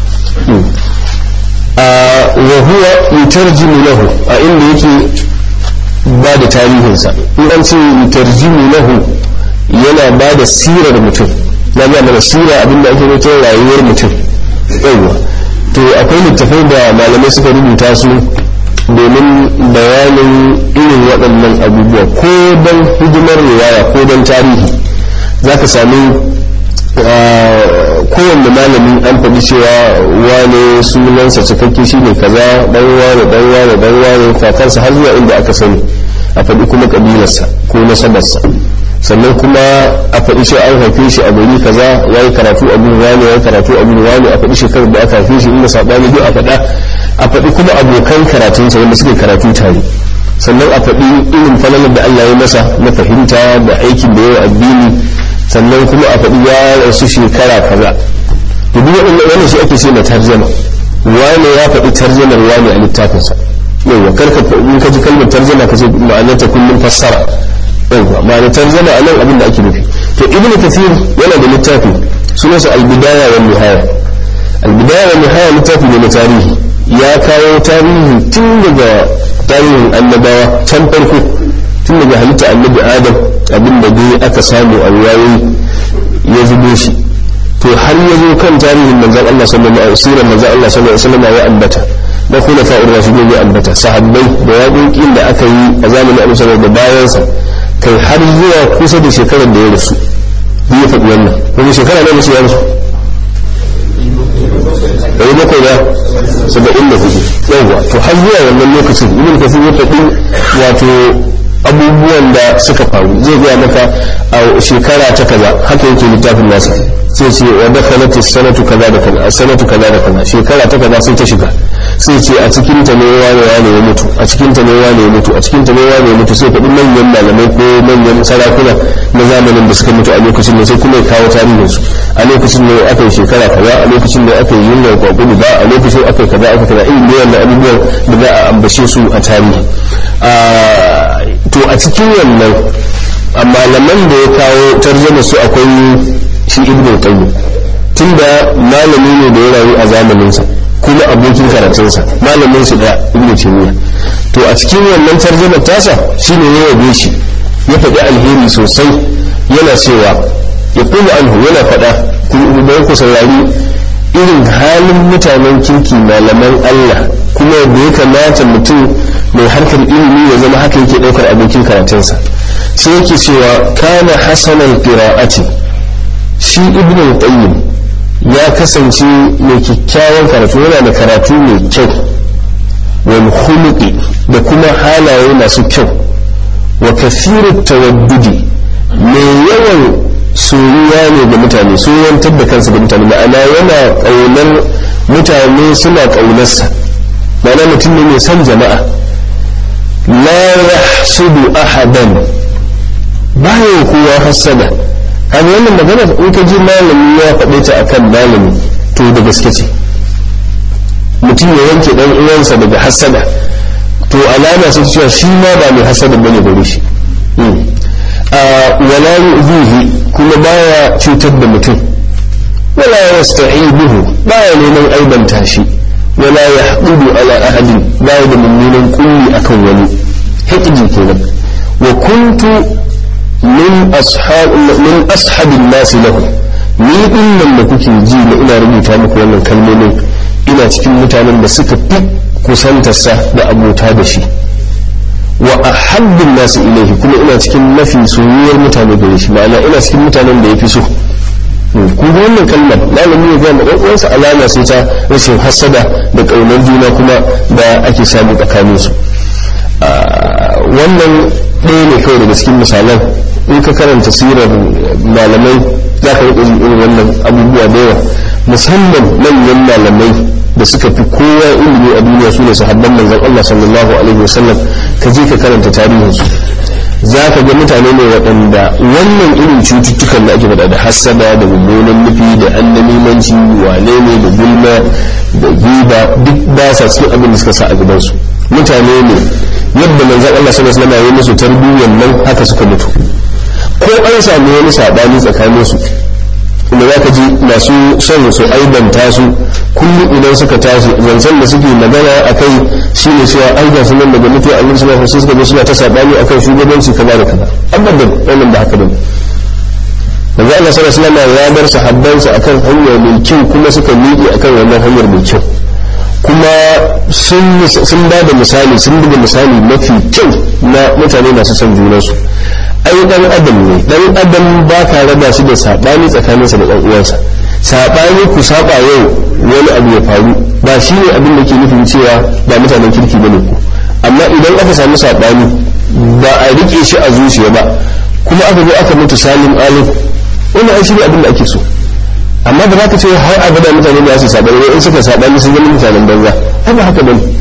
wa huwa yutarjimu lahu a inda yake ba da tarihinsa in an ce yutarjimu lahu yana ba da sirar mutum na ga mana sira abinda ake mutum rayuwar mutum yawa to akwai littafai da malamai suka rubuta su domin bayanin irin waɗannan abubuwa ko don hidimar riwaya ko don tarihi za ka sami kowanne malami an faɗi cewa wane sunansa cikakke shi ne kaza ɗan wane ɗan wane ɗan wane kakansa har zuwa inda aka sani a faɗi kuma ƙabilarsa ko nasabarsa sannan kuma a faɗi shi an haife shi a gari kaza ya yi karatu a gurin wani ya yi karatu a gurin wani a faɗi shekarar da aka haife shi inda saɓani duk a faɗa a faɗi kuma abokan karatunsa wanda suke karatu tare sannan a faɗi irin falalar da Allah ya masa na fahimta da aikin da yawa addini sannan kuma a faɗi ya rasu shekara kaza to duk wannan shi ake ce na tarjama wani ya faɗi tarjamar wani a littafinsa yawa karka in ka ji kalmar tarjama ka ce ma'anarta kullum fassara yawa ma'anar tarjama a nan abin da ake nufi to ibnu kathir yana da littafi sunansa al-bidaya wa nihaya al-bidaya wa nihaya littafi ne na tarihi ya kawo tarihi tun daga tarihin annabawa can farko tun daga halitta annabi adam abin da dai aka samu a ruwayoyi ya zubo shi to har ya zo kan tarihin manzon Allah sallallahu alaihi wasallam manzon Allah sallallahu alaihi wasallam ya ambata da kuma fa'ur rashidun ya ambata sahabbai da yaƙoƙin da aka yi a zamanin Annabi sallallahu da bayansa kai har zuwa kusa da shekarar da ya rasu ya faɗi wannan kuma shekara ne musu ya rasu ɗari bakwai da saba'in da hudu yawwa to har zuwa wannan lokacin ibn kasir ya faɗi wato abubuwan da suka faru zai gaya maka a shekara ta kaza haka yake littafin nasa sai ce wa dakhalat sanatu kaza da kaza sanatu kaza da kaza shekara ta kaza sai ta shiga sai ce a cikin ta ne wane wane ya mutu a cikin ta ne wane ya mutu a cikin ta ne wane ya mutu sai faɗi manyan malamai ko manyan sarakuna na zamanin da suka mutu a lokacin ne sai kuma ya kawo tarihin su a lokacin ne aka yi shekara kaza a lokacin ne aka yi yunwa kwakwuni ba a lokacin aka yi kaza aka kaza irin ne wannan abubuwan da za a ambace su a tarihi to a cikin wannan amma malaman da ya kawo tarjama su akwai shi ibnu qayyim tunda malami ne da ya rayu a zamaninsa kuma abokin karatunsa malamin su da ibnu taymiya to a cikin wannan tarjumar tasa shine ya yabe shi ya faɗi alheri sosai yana cewa ya kuma anhu yana faɗa bayan ku saurari irin halin mutanen kirki malaman Allah kuma da ya kamata mutum mai harkar ilimi ya zama haka yake ɗaukar abokin karatunsa sai yake cewa kana hasanan qira'ati shi ibnu qayyim ya kasance mai kyakkyawan karatu yana da karatu mai kyau wal khuluqi da kuma halaye masu kyau wa kathiru tawaddudi mai yawan soyuwa ne da mutane soyantar da kansa da mutane ma'ana yana ƙaunar mutane suna ƙaunarsa ma'ana mutum ne mai son jama'a la yahsudu ahadan baya kowa hassada kan wannan magana in ka ji malami ya faɗe ta akan malami to da gaske ce mutum ya yanke dan uwansa daga hassada to alama sai cewa shi ma ba mai hassada bane gare shi wala yu'zihi kuma baya cutar da mutum wala yasta'ibuhu baya neman aibanta shi wala yahqudu ala ahadin baya da mummunan kulli akan wani hikji kenan wa kuntu min ashab min ashabin nasi lahu ni din nan da kuke ji na ina rubuta muku wannan kalmomin ina cikin mutanen da suka fi kusantarsa da abota da shi wa ahabbin nasu ilaihi kuma ina cikin mafi soyayyar mutane da shi ma'ana ina cikin mutanen da ya fi so ku ga wannan kalmar malami ya ga dan uwansa alama sai ta rashin hasada da kaunar juna kuma da ake samu tsakanin su wannan ɗaya ne kawai daga cikin misalan in ka karanta sirar malamai za ka riƙa irin wannan abubuwa da yawa musamman manyan malamai da suka fi kowa ilimi a duniya su ne sahabban manzon Allah sallallahu alaihi wasallam ka je ka karanta tarihinsu za ka ga mutane ne waɗanda wannan irin cututtukan da ake faɗa da hassada da mummunan nufi da annamimanci wane ne da gulma da giba duk ba sa cikin abin da suka sa a gabansu mutane ne yadda manzon Allah sallallahu alaihi wasallam ya yi musu tarbiyyar nan haka suka mutu ko an samu wani saɓani tsakaninsu inda za ka ji masu son su aibanta su kullum idan suka tashi zancen da suke magana a kai shi ne cewa ai ga sunan daga mutuwa annabi sallallahu alaihi wasallam suna ta sabani akan shugabanci kaza da kaza abadan wannan ba haka bane manzo Allah sallallahu alaihi wasallam ya bar sahabbansa akan hanya mai kyau kuma suka miƙe akan wannan hanyar mai kyau kuma sun ba da misali sun buga misali mafi kyau na mutane masu son junansu ai dan adam ne dan adam ba ka raba shi da sabani tsakaninsa da dan uwansa sabani ku saba yau wani abu ya faru ba shi ne abin da ke nufin cewa ba mutanen kirki bane ku amma idan aka samu sabani ba a rike shi a zuciya ba kuma aka zo aka mutu salim alim wannan ai shi ne abin da ake so amma ba za ka ce har abada mutane da su sabani ne in suka sabani sun zama mutanen banza ai ba haka bane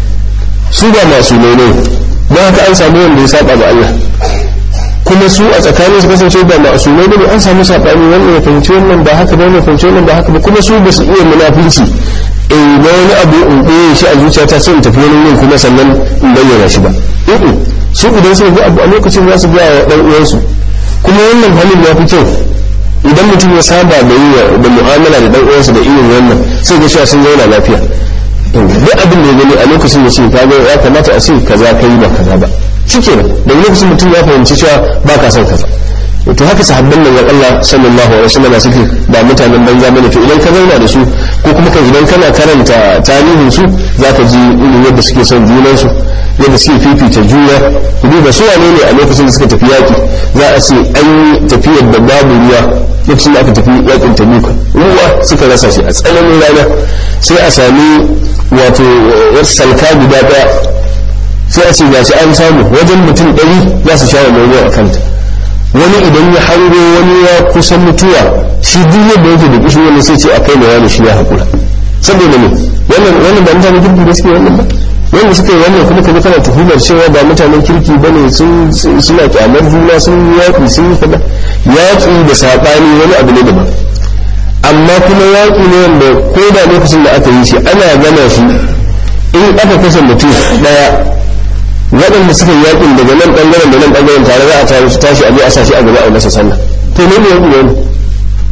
su ba masu ne ne don haka an samu wanda ya saba da Allah kuma su a tsakanin su kasance ba ma'asumai bane an samu sabani wannan ya fahimci wannan ba haka ba ya fahimci wannan ba haka ba kuma su ba su iya munafinci eh na wani abu in ɓoye shi a zuciyata sai in tafi wani yin kuma sannan in bayyana shi ba eh su idan suka ga abu a lokacin za su ga wa dan uwansu kuma wannan halin ya fi kyau idan mutum ya saba da yi da mu'amala da dan uwansa da irin wannan sai ga cewa sun zauna lafiya duk abin da ya gani a lokacin da ce ka ga ya kamata a ce kaza kai ba kaza ba shikenan da lokacin mutum ya fahimci cewa ba ka son kaza to haka sahabban manzon Allah sallallahu alaihi wasallam suke ba mutanen banza bane to idan ka zauna da su ko kuma ka idan kana karanta tarihin su zaka ji irin yadda suke son junan su yadda suke fifita juna duba su wane ne a lokacin da suka tafi yaki za a ce an yi tafiyar da babu ruwa lokacin da aka tafi yakin tabuka ruwa suka rasa shi a tsananin rana sai a sami wato salka guda daya sai a ce gashi an samu wajen mutum ɗari za su sha wannan ruwa a kanta wani idan ya hango wani ya kusan mutuwa shi duk yadda yake da kishi wani sai ce a kai da wani shi ya haƙura saboda ne wannan wannan ba mutanen kirki da suke wannan ba wanda suka yi wannan kuma kaga kana tuhumar cewa ba mutanen kirki bane sun suna kyamar juna sun yaƙi sun yi kaza yaƙi da saɓani wani abu ne daban amma kuma yaƙi ne wanda ko da lokacin da aka yi shi ana gana shi in aka kashe mutum ɗaya waɗanda suka yi yakin daga nan ɓangaren da nan ɓangaren tare za a tare su tashi a je a sashi a gaba a masa sallah to ne ne yaƙi ne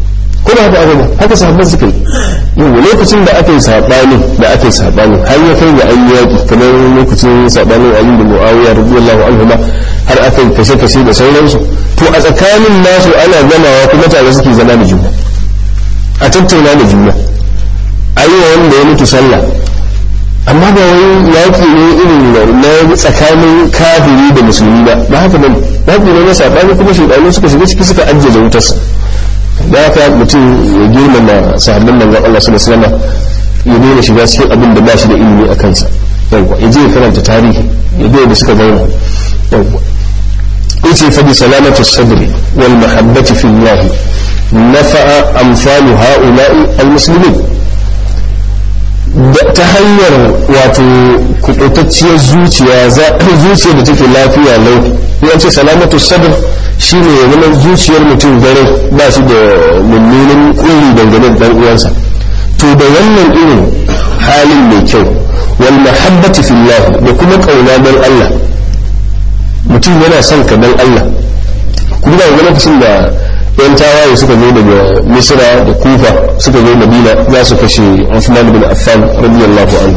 ko ba haka aka ba haka sahabban suka yi yau lokacin da aka yi saɓani da aka yi saɓani har ya kai ga an yi yaƙi kamar lokacin saɓanin ali da muawiya radiyallahu anhu ma har aka yi kashe-kashe da sauransu to a tsakanin nasu ana gamawa kuma tare suke zama da juna a tattauna da juna a yi wa wanda ya mutu sallah amma ba wai yaƙi ne irin na tsakanin kafiri da musulmi ba ba haka bane yaƙi ne na saɓani kuma shaidanu suka shiga ciki suka ajiye wutarsa da haka mutum ya girmama sahabban manzon Allah sallallahu alaihi wasallam ya daina shiga cikin abin da ba shi da ilimi a kansa yawwa ya je ya karanta tarihi ya ga da suka zauna yawwa yace fa bi salamatu sadri wal mahabbati fi Allah nafa'a amsalu ha'ula'i al muslimin ta hanyar wato kubutacciyar zuciya zuciya da take lafiya lau ya ce salamatu sadr shi ne ya zama zuciyar mutum gare ba shi da mummunan kulli dangane da dan uwansa to da wannan irin halin mai kyau wal mahabbati fillah da kuma kauna don Allah mutum yana son ka don Allah kuma da lokacin da yan tawaye suka zo daga misra da kufa suka zo madina za su kashe Uthman bin Affan radiyallahu anhu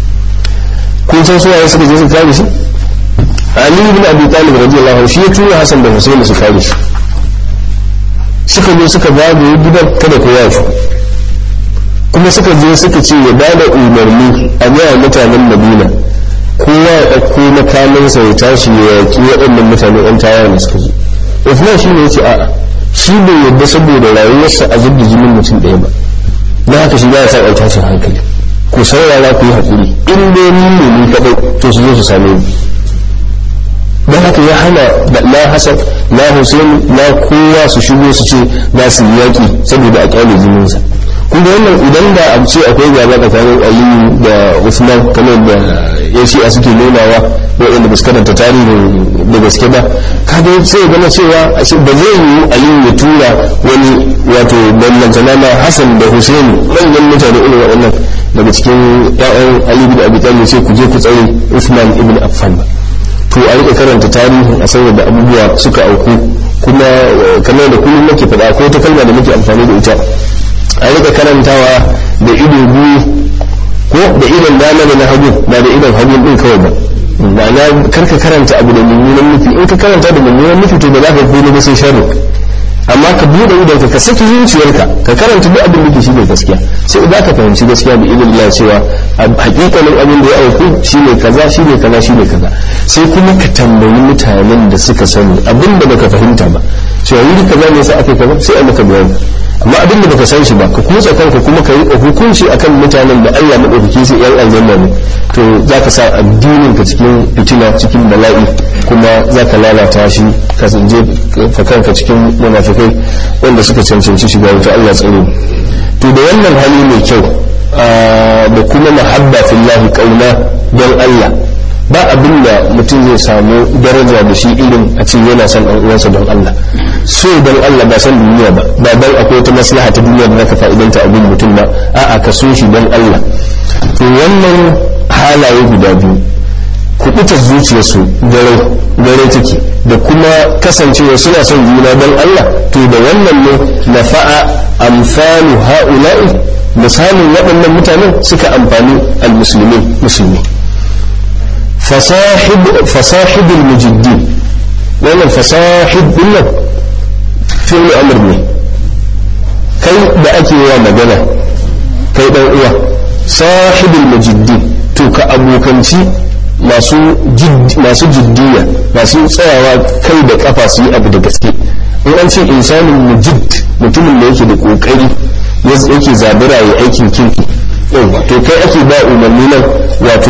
kun san suwaye suka je su kare shi Ali ibn Abi Talib radiyallahu anhu shi ya tura Hassan da Hussein su kare shi suka zo suka zagaye gidan kada ko yafi kuma suka je suka ce ya bada umarni a ga mutanen Madina kowa ya ɗauko makamansa ya tashi ya yaƙi waɗannan mutane ɗan tawaye da suka zo Uthman shi ne ya ce a'a shi bai yadda saboda rayuwarsa a zubda jinin mutum ɗaya ba don haka shi ba ya sa ɗan tashin hankali ku saurara ku yi haƙuri in dai ni ne ni kaɗai to su zo su same ni don haka ya hana da la hasan la hussein la kowa su shigo su ce za su yi yaƙi saboda a ƙyale jininsa kuma wannan idan da a ce akwai gaba tsakanin aliyu da usman kamar da ya a suke nunawa waɗanda ba su karanta tarihin da gaske ba kaga sai ya gama cewa ba zai yi aliyu ya tura wani wato ballantana na hassan da hussein manyan mutane irin waɗannan daga cikin ya'yan aliyu da abi talib sai ku je ku tsare usman ibn affan ba to a rika karanta tarihi a san da abubuwa suka auku kuma kamar da kullum nake faɗa ko ta kalma da muke amfani da ita a rika karantawa da ido biyu ko da idon dama da na hagu ba da idon hagu din kawai ba ma'ana karka karanta abu da mummunan nufi in ka karanta da mummunan nufi to ba za ka gode ba sai sharri amma ka buɗe idon ka saki zuciyarka ka karanta duk abin da ke shine gaskiya sai za ka fahimci gaskiya da idon Allah cewa hakikanin abin da ya auku shine kaza shine kaza shine kaza sai kuma ka tambayi mutanen da suka sani abin da baka fahimta ba cewa wuri kaza ne sai aka kaza sai a maka bayani amma abin da baka san shi ba ka kutsa kanka kuma ka yi hukunci akan mutanen da Allah madaukaki sai yan aljanna ne to za ka sa addinin ka cikin fitina cikin bala'i kuma za ka lalata shi ka zanje ka kanka cikin munafikai wanda suka cancanci shiga wuta Allah tsare to da wannan hali mai kyau da kuma mahabba fillahi kauna don Allah ba abin da mutum zai samu daraja da shi irin a ce yana son ɗan uwansa don Allah so don Allah ba san duniya ba ba dan akwai wata maslaha ta duniya da zaka fa'idanta abin mutum ba a'a ka so shi don Allah to wannan halaye guda biyu kubutar zuciyarsu gare gare take da kuma kasancewa suna son juna don Allah to da wannan ne nafa'a amsalu ha'ula'i misalin waɗannan mutanen suka amfani al-muslimin musulmi فصاحب المجدين wannan fasahib din nan fi'il amr ne kai da ake wa magana kai dan uwa sahibul mujiddin to ka abokanci masu masu jiddiya masu tsayawa kai da kafa su yi abu da gaske in an ce insanin mujid mutumin da yake da kokari yake zabura ya aikin kirki to kai ake ba umarni nan wato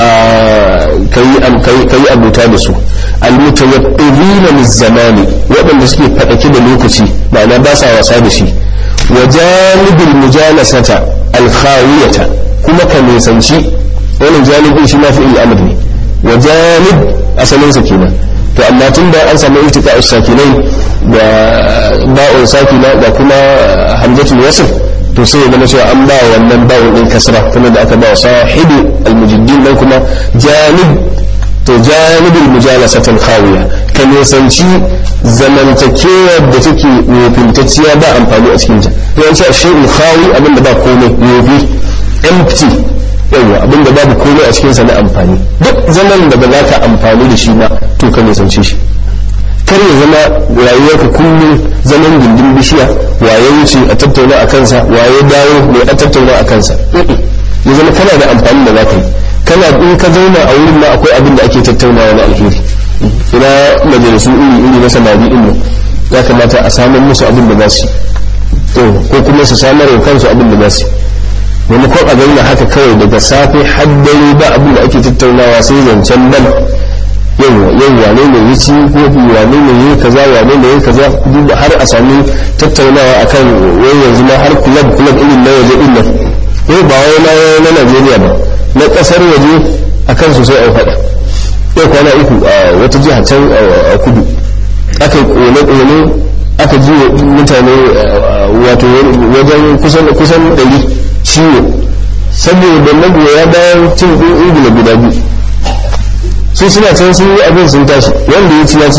ka yi abuta da su almutawaqqifina lizzamani waɗanda suke faɗaki da lokaci ma'ana ba sa wasa da shi wa janibul mujalasata alkhawiyata kuma ka nisanci wannan janibin shi ma fi al'amr ne wa janib asalin sa kenan to amma tun da an samu iltika sakinai da ba'un sakina da kuma hamzatul wasf to sai ya zama cewa an ba wannan bawon din kasra kuma da aka ba wa sahibi almujiddin dan kuma janib to janibul mujalasatul khawiya ka nisanci zamantakewar da take wofintacciya ba amfani a cikin ta yawanci a shi'ul khawi abinda ba komai wofi empty yawa abinda babu komai a cikinsa na amfani duk zaman da ba za ka amfani da shi ba to ka nisance shi kar ya zama rayuwarka kullum zaman gindin bishiya waye wuce a tattauna a kansa waye dawo mai a tattauna a kansa ya zama kana da amfani da za ka yi kana in ka zauna a wurin ma akwai abin da ake tattaunawa na alheri ina majalisu iri iri na samari ɗin ya kamata a samar musu abin da za su yi ko kuma su samar wa kansu abin da za su yi maimakon a zauna haka kawai daga safe har dare ba abin da ake tattaunawa sai zancen ban yau yau wane ne ya ci ko wane ne ya kaza wane ne ya kaza duk har a sami tattaunawa akan wai yanzu ma har club club irin na waje din nan yau ba wai na na Najeriya ba na kasar waje akan su sai a faɗa yau kwana uku a wata jiha can a kudu aka yi kone-kone aka ji mutane wato wajen kusan kusan ɗari ciwo saboda magoya bayan cin ɗin ingila guda biyu su suna can sun yi abin sun tashi wanda ya ci ya ci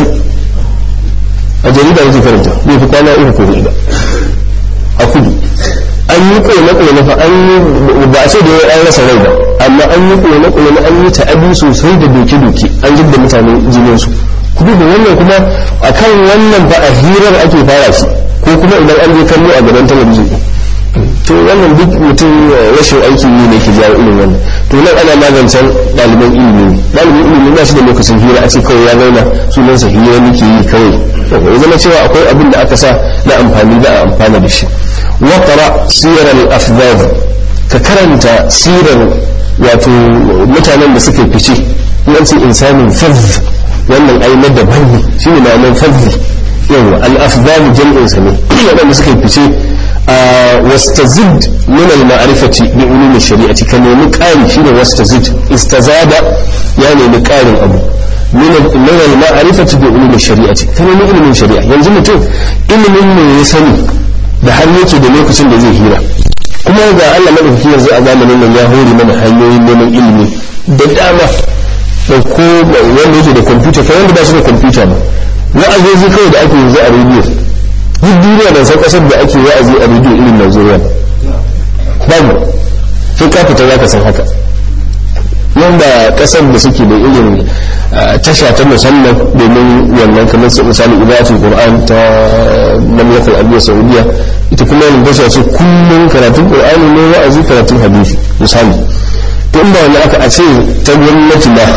a jarida yake karanta bai fi kwana uku ko hudu ba a kudu an yi kone-kone fa an yi ba a ce da an rasa rai ba amma an yi kone-kone an yi ta'adi sosai da doke-doke an jibda mutane jininsu kudu da wannan kuma a kan wannan ba a hirar ake fara shi ko kuma idan an je kallo a gaban talabijin to wannan duk mutum rashin aikin yi ne ke jawo irin wannan to nan ana magancan ɗaliban ilimi ne ɗaliban ilimi ba shi da lokacin hira a ce kawai ya zauna sunansa hira nake yi kawai ya zama cewa akwai abin da aka sa na amfani da a amfana da shi waqra sirar al-afdal ka karanta sirar wato mutanen da suka fice yanci insanin fadh wannan ai na daban ne shine ma'anar fadh yawa al-afdal jam'in sa ne waɗanda suka fice واستزد من المعرفة بعلوم الشريعة كما نقال شيء واستزد استزاد يعني نقال أبو من من المعرفة بعلوم الشريعة كما علم الشريعة yanzu mutum ilimin ne ya sani da har yake da lokacin da zai hira kuma ga Allah madaukaki yanzu a zamanin nan ya hore mana hanyoyin neman ilimi da dama da ko wanda yake da kwamfuta kai wanda ba shi da kwamfuta ba wa'azozi kawai da ake yanzu a rediyo duk duniya ban san kasar da ake wa'azi a rediyo irin Najeriya babu sai ka fita zaka san haka nan da kasar da suke da irin tasha ta musamman domin wannan kamar su misali idatul qur'an ta mamlakar arabiya saudiya ita kuma yin tasha ce kullum karatun qur'ani ne wa'azi karatun hadisi misali to in ba wani aka a ce ta gwamnati ba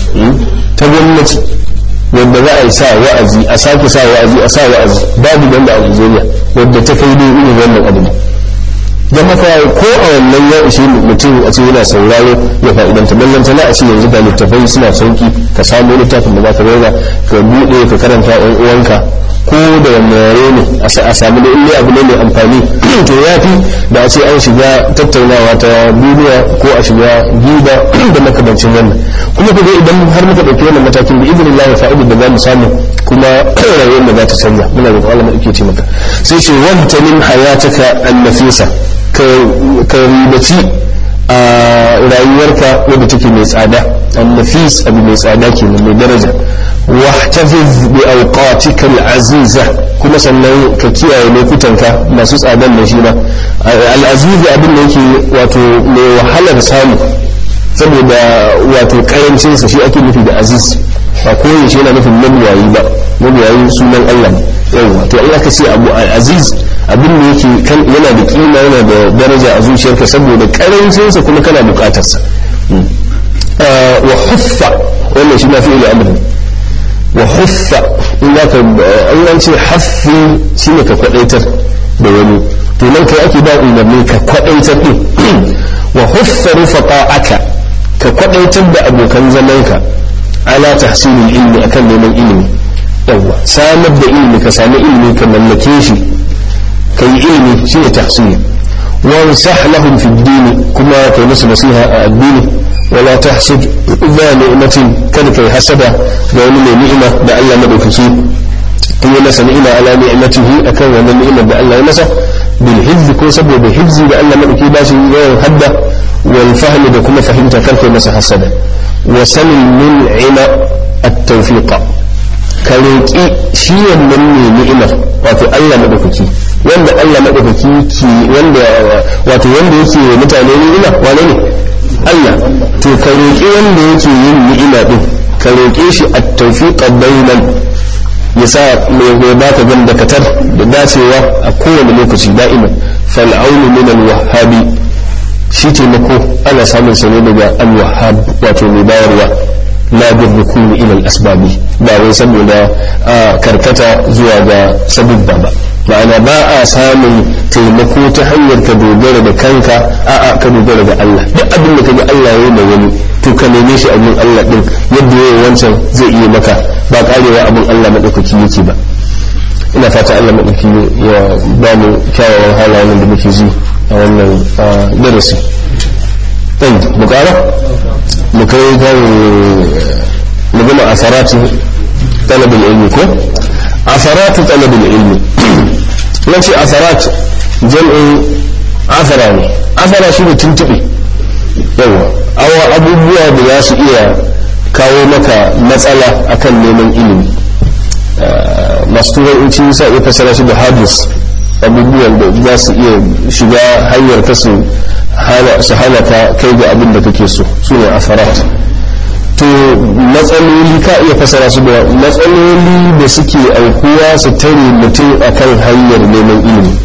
ta gwamnati wadda za a yi sa wa'azi a sake sa wa'azi a sa wa'azi babu banda a Najeriya wadda ta kai dai irin wannan abu don haka ko a wannan ya ishe mutum a ce yana sauraro ya fa'idanta ballanta na a ce yanzu ga littafai suna sauki ka samu littafin da za ka zauna ka buɗe ka karanta yan uwanka ko da wanne yare ne a samu da inda abu ne mai amfani to ya fi da a ce an shiga tattaunawa ta duniya ko a shiga giba da makamancin wannan kuma ku idan har muka ɗauki wannan matakin da izinin Allah fa'idar da za mu samu kuma rayuwar da za ta canza muna da Allah mai ce maka sai ce wanta min hayataka an-nafisa ka ribaci a rayuwarka wadda take mai tsada an-nafis abu mai tsada kenan mai daraja واحتفظ بأوقاتك العزيزة كما سنن كيا لوكتنك ما سوس آدم نشينا العزيز أبن نيكي واتو وحالة سامو saboda wato karancin sa shi ake nufi da aziz ba koyi shi yana nufin mabiyayi ba mabiyayi sunan Allah ne yawa to Allah ka ce abu aziz abin da yake yana da kima yana da daraja a zuciyarka saboda karancin sa kuma kana bukatar sa wa huffa wannan shi na fi'il amr wa huffa in za ka an ce haffi shi ne ka kwadaitar da wani to nan kai ake ba umarni ka kwadaitar din wa huffa rufaqa aka ka kwadaitar da abokan zamanka ala tahsilil ilmi akan neman ilimi yawa samar da ilimi ka sami ilimi ka mallake shi ka yi ilimi shi ne tahsil wansah lahum fi dini kuma kai musu nasiha a addini ولا تحسد ذا نعمة kada kai hasada ga wani mai ni'ima da Allah madaukaki kuma masa ni'ima ala ni'matihi akan wannan ni'imar da Allah ya masa bil hizzi ko saboda hizzi da Allah madaukaki ba shi yawan hadda wal fahmi da kuma fahimta kar kai masa hasada wa sanin mun'ima at-tawfiqa ka roƙi shi wannan ne ni'imar wato Allah madaukaki wanda Allah madaukaki ki wanda wato wanda yake mutane ni'ima wane ne Allah to ka roƙi wanda yake yin ni'ima din ka roƙe shi at-tawfiqa bainal ya sa mai baka gan dakatar da dacewa a kowane lokaci da'iman fal'aunu min al-wahhabi shi taimako ana samun sa ne daga al-wahhab wato mai bayarwa la bir rukuni ila al-asbabi ba wai saboda karkata zuwa ga sabubba ba ma'ana ba a samun taimako ta hanyar ka dogara da kanka a'a ka dogara da Allah duk abin da kaga Allah ya yi mai wani to ka neme shi abin Allah din yadda yayi wancan zai iya maka ba karewa abin Allah madaukaki yake ba ina fata Allah madaukaki ya ba mu kyawawan halayen da muke ji a wannan darasi ɗan mu ƙara mu kai kan mu gama asaratu talabul ilmi ko asaratu talabul ilmi nan ce asarat jam'in asara ne asara shi ne tuntuɓe yawa awa abubuwa da za su iya kawo maka matsala akan neman ilimi masu turanci sa iya fasara shi da hadis abubuwan da za su iya shiga hanyar ta su hana ka kai ga abin da kake so su ne asarat to matsaloli ka iya fasara su da matsaloli da suke aukuwa su tare mutum akan hanyar neman ilimi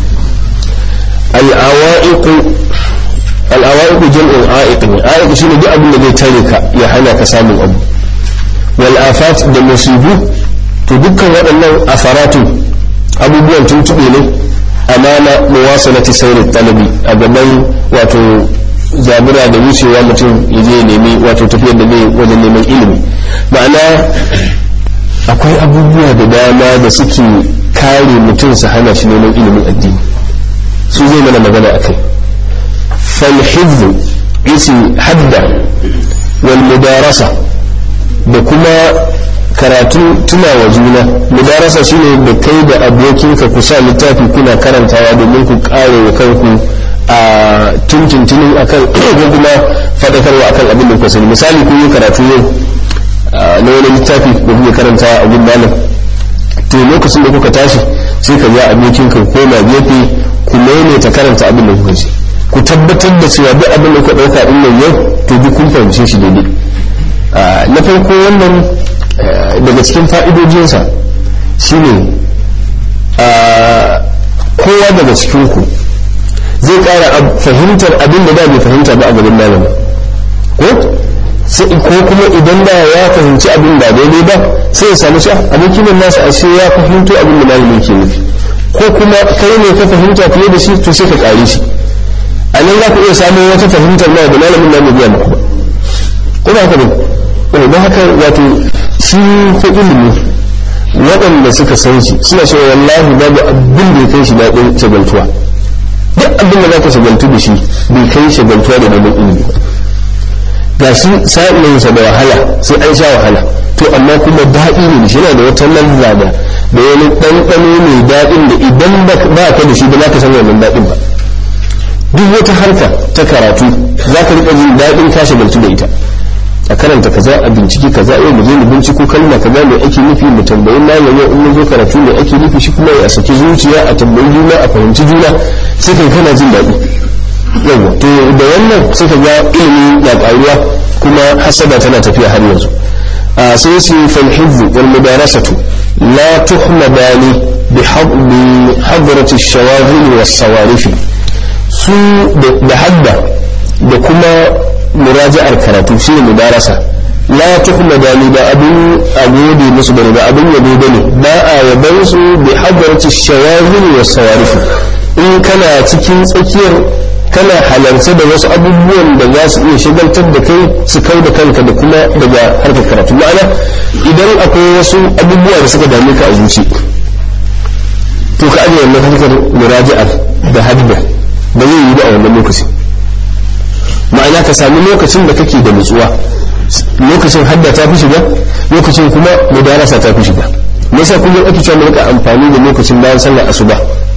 al'awa'iku jam'in a'iq ne a'iq shine duk abin da zai tare ka ya hana ka samun abu wal afat da musibu to dukkan waɗannan afaratu abubuwan tuntuɓe ne amana muwasalati sayri talabi a gaban wato zabura da wucewa mutum ya je nemi wato tafiyar da zai wajen neman ilimi ma'ana akwai abubuwa da dama da suke kare mutum su hana shi neman ilimin addini su zai mana magana akai falhizzu isi hadda wal mudarasa da kuma karatu tuna wa juna mudarasa shine da kai da abokinka ku sa littafi kuna karantawa domin ku kare wa kanku a tuntuntunin akan ko kuma faɗakarwa akan abin da kuka sani misali kun yi karatu yau na wani littafi da kuke karanta a gun malam to lokacin da kuka tashi sai ka ga abokin ka koma gefe ku maimaita karanta abin da kuka ji ku tabbatar da cewa duk abin da kuka ɗauka din nan yau to duk kun fahimce shi daidai na farko wannan daga cikin fa'idojinsa shine kowa daga cikin ku zai ƙara fahimtar abin da da bai fahimta ba a gaban malami ko ko kuma idan da ya fahimci abin da daidai ba sai ya samu shi abokin nan nasa ashe ya fahimto abin da malami ke nufi ko kuma kai ne ka fahimta fiye da shi to sai ka ƙare shi a nan za ku iya samun wata fahimtar ma da malamin nan biya muku ba ko ba haka ne don haka wato shi fa ilimi waɗanda suka san shi suna cewa wallahi babu abin da ya kai shi daɗin shagaltuwa duk abin da za ka shagaltu da shi bai kai shagaltuwa da neman ilimi ba ga shi sa'insa da wahala sai an sha wahala to amma kuma daɗi ne shi yana da wata lalla da da wani ɗanɗano mai daɗin da idan ba ka da shi ba za ka san wannan daɗin ba duk wata harka ta karatu za ka riƙa jin daɗin ka shagaltu da ita a karanta kaza a bincike kaza yau mu je mu binciko kalma kaza mai ake nufi mu tambayi malam yau in mun zo karatu mai ake nufi shi kuma ya saki zuciya a tambayi juna a fahimci juna sai kai kana jin daɗi yawa to da wannan sai ka ga ilimi na ƙaruwa kuma hasada tana tafiya har yanzu a sai su fal hizzu wal mudarasatu la tuhmadani bi hadrati ash-shawaghil was-sawarif su da hadda da kuma muraja'ar karatu shi ne mudarasa la tuhma dani ba abin agode musu bane ba abin yabo bane ba a yaban su bi hadarci shawahil wa sawarif in kana cikin tsakiyar kana halarce da wasu abubuwan da za su iya shigaltar da kai su kai da kanka da kuma daga harkar karatu ma'ana idan akwai wasu abubuwa da suka dame ka a zuci to ka ajiye wannan harkar muraja'ar da hadda ba zai yi ba a wannan lokacin ma'ana ka sami lokacin da kake da nutsuwa lokacin hadda ta fi shiga lokacin kuma mudarasa ta fi shiga me yasa kullum ake cewa rika amfani da lokacin bayan sallar asuba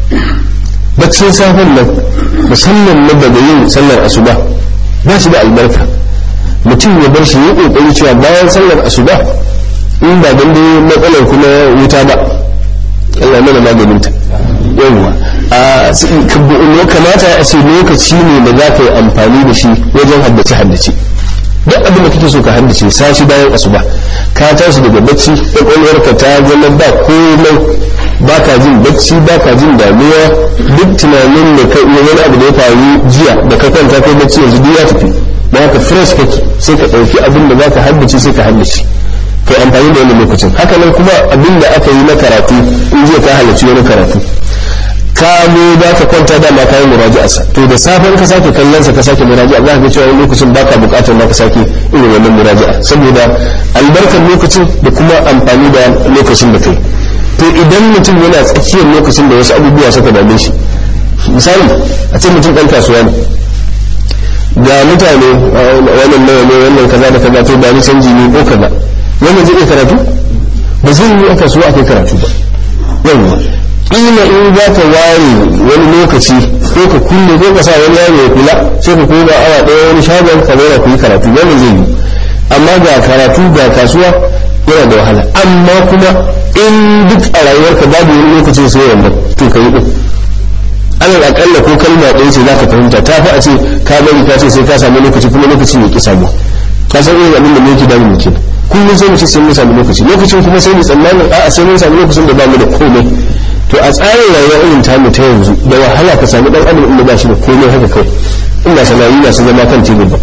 baccin safen nan musamman na daga yin sallar asuba ba shi da albarka mutum ya bar shi ya kokari cewa bayan sallar asuba in ba dan dai matsalar kuma wuta ba Allah mana maganin ta yawwa a kamata a ce lokaci ne da za ka yi amfani da shi wajen haddace haddace duk abin da kake so ka haddace sashi bayan asuba ka tashi daga bacci kwakwalwarka ta zama ba komai ba ka jin bacci ba ka jin damuwa duk tunanin da ka iya wani abu da ya faru jiya da ka kwanta kai bacci yanzu duk ya tafi da haka fresh kake sai ka ɗauki abin da za ka haddace sai ka haddace kai amfani da wani lokacin haka nan kuma abin da aka yi na karatu in jiya ka halarci wani karatu ka zo za ka kwanta da ma kayan muraji'arsa to da safen ka sake kallon sa ka sake muraji'a za ka ga cewa lokacin baka bukatar ma ka sake irin wannan muraji'a saboda albarkar lokacin da kuma amfani da lokacin da kai to idan mutum yana tsakiyar lokacin da wasu abubuwa suka dame shi misali a ce mutum ɗan kasuwa ne ga mutane wannan nawa ne wannan kaza da kaza to ba ni canji ne ko kaza wannan zai iya karatu ba zai yi a kasuwa akai karatu ba yawwa ina in za ka ware wani lokaci ko ka kulle ko ka sa wani yaro ya kula sai ka koma awa ɗaya wani shagon ka zauna ku yi karatu wannan zai yi amma ga karatu ga kasuwa yana da wahala amma kuma in duk a rayuwarka babu wani lokacin sai wannan to ka yi ɗin alal akalla ko kalma ɗaya ce za ka fahimta ta fi a ce ka bari ka ce sai ka samu lokaci kuma lokacin ya ƙi samu ka san irin abin da muke damu mu kenan kullum sai mu ce sai mun samu lokaci lokacin kuma sai mu tsammanin a'a sai mun samu lokacin da ba mu da komai to a tsarin rayuwa irin tamu ta yanzu da wahala ka sami dan adam inda ba shi da komai haka kai inda sanayi na su zama kan tebur ba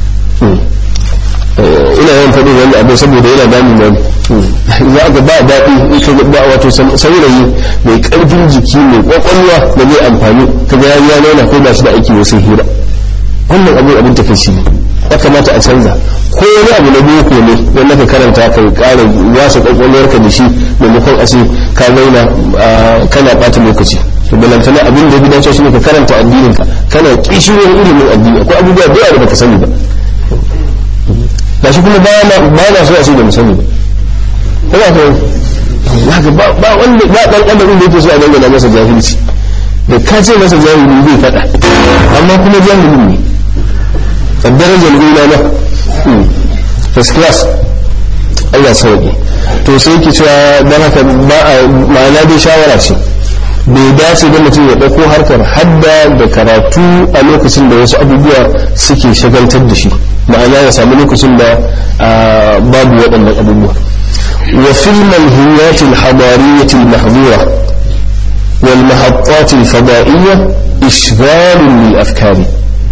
ina yawan faɗin wani abu saboda yana damu na za ga ba daɗi in ka ba wato saurayi mai ƙarfin jiki mai ƙwaƙwalwa da zai amfani ka ga ya nuna ko ba shi da aiki wasu hira wannan abu abin takaici ne ya kamata a canza ko wani abu na boko ne wanda ka karanta ka ƙara wasa ƙwaƙwalwarka da shi maimakon a ce ka zauna kana ɓata lokaci to balantana abin da ya dace shi ne ka karanta addinin ka kana kishiyar ilimin addini akwai abubuwa da yawa da baka sani ba da shi kuma ba na so a ce da mu sani ba ko ba ba wanda ba dan adam da yake so a dangana masa jahilci da ka ce masa jahili zai faɗa amma kuma jahilin ne a darajar gona na first class Allah sauki to sai yake cewa don haka ba a ma'ana dai shawara ce bai dace da mutum ya ɗauko harkar hadda da karatu a lokacin da wasu abubuwa suke shagaltar da shi ma'ana ya sami lokacin da babu waɗannan abubuwa wa fil manhiyat al hadariyat al mahdura wal mahattat al fada'iyya ishghal lil afkari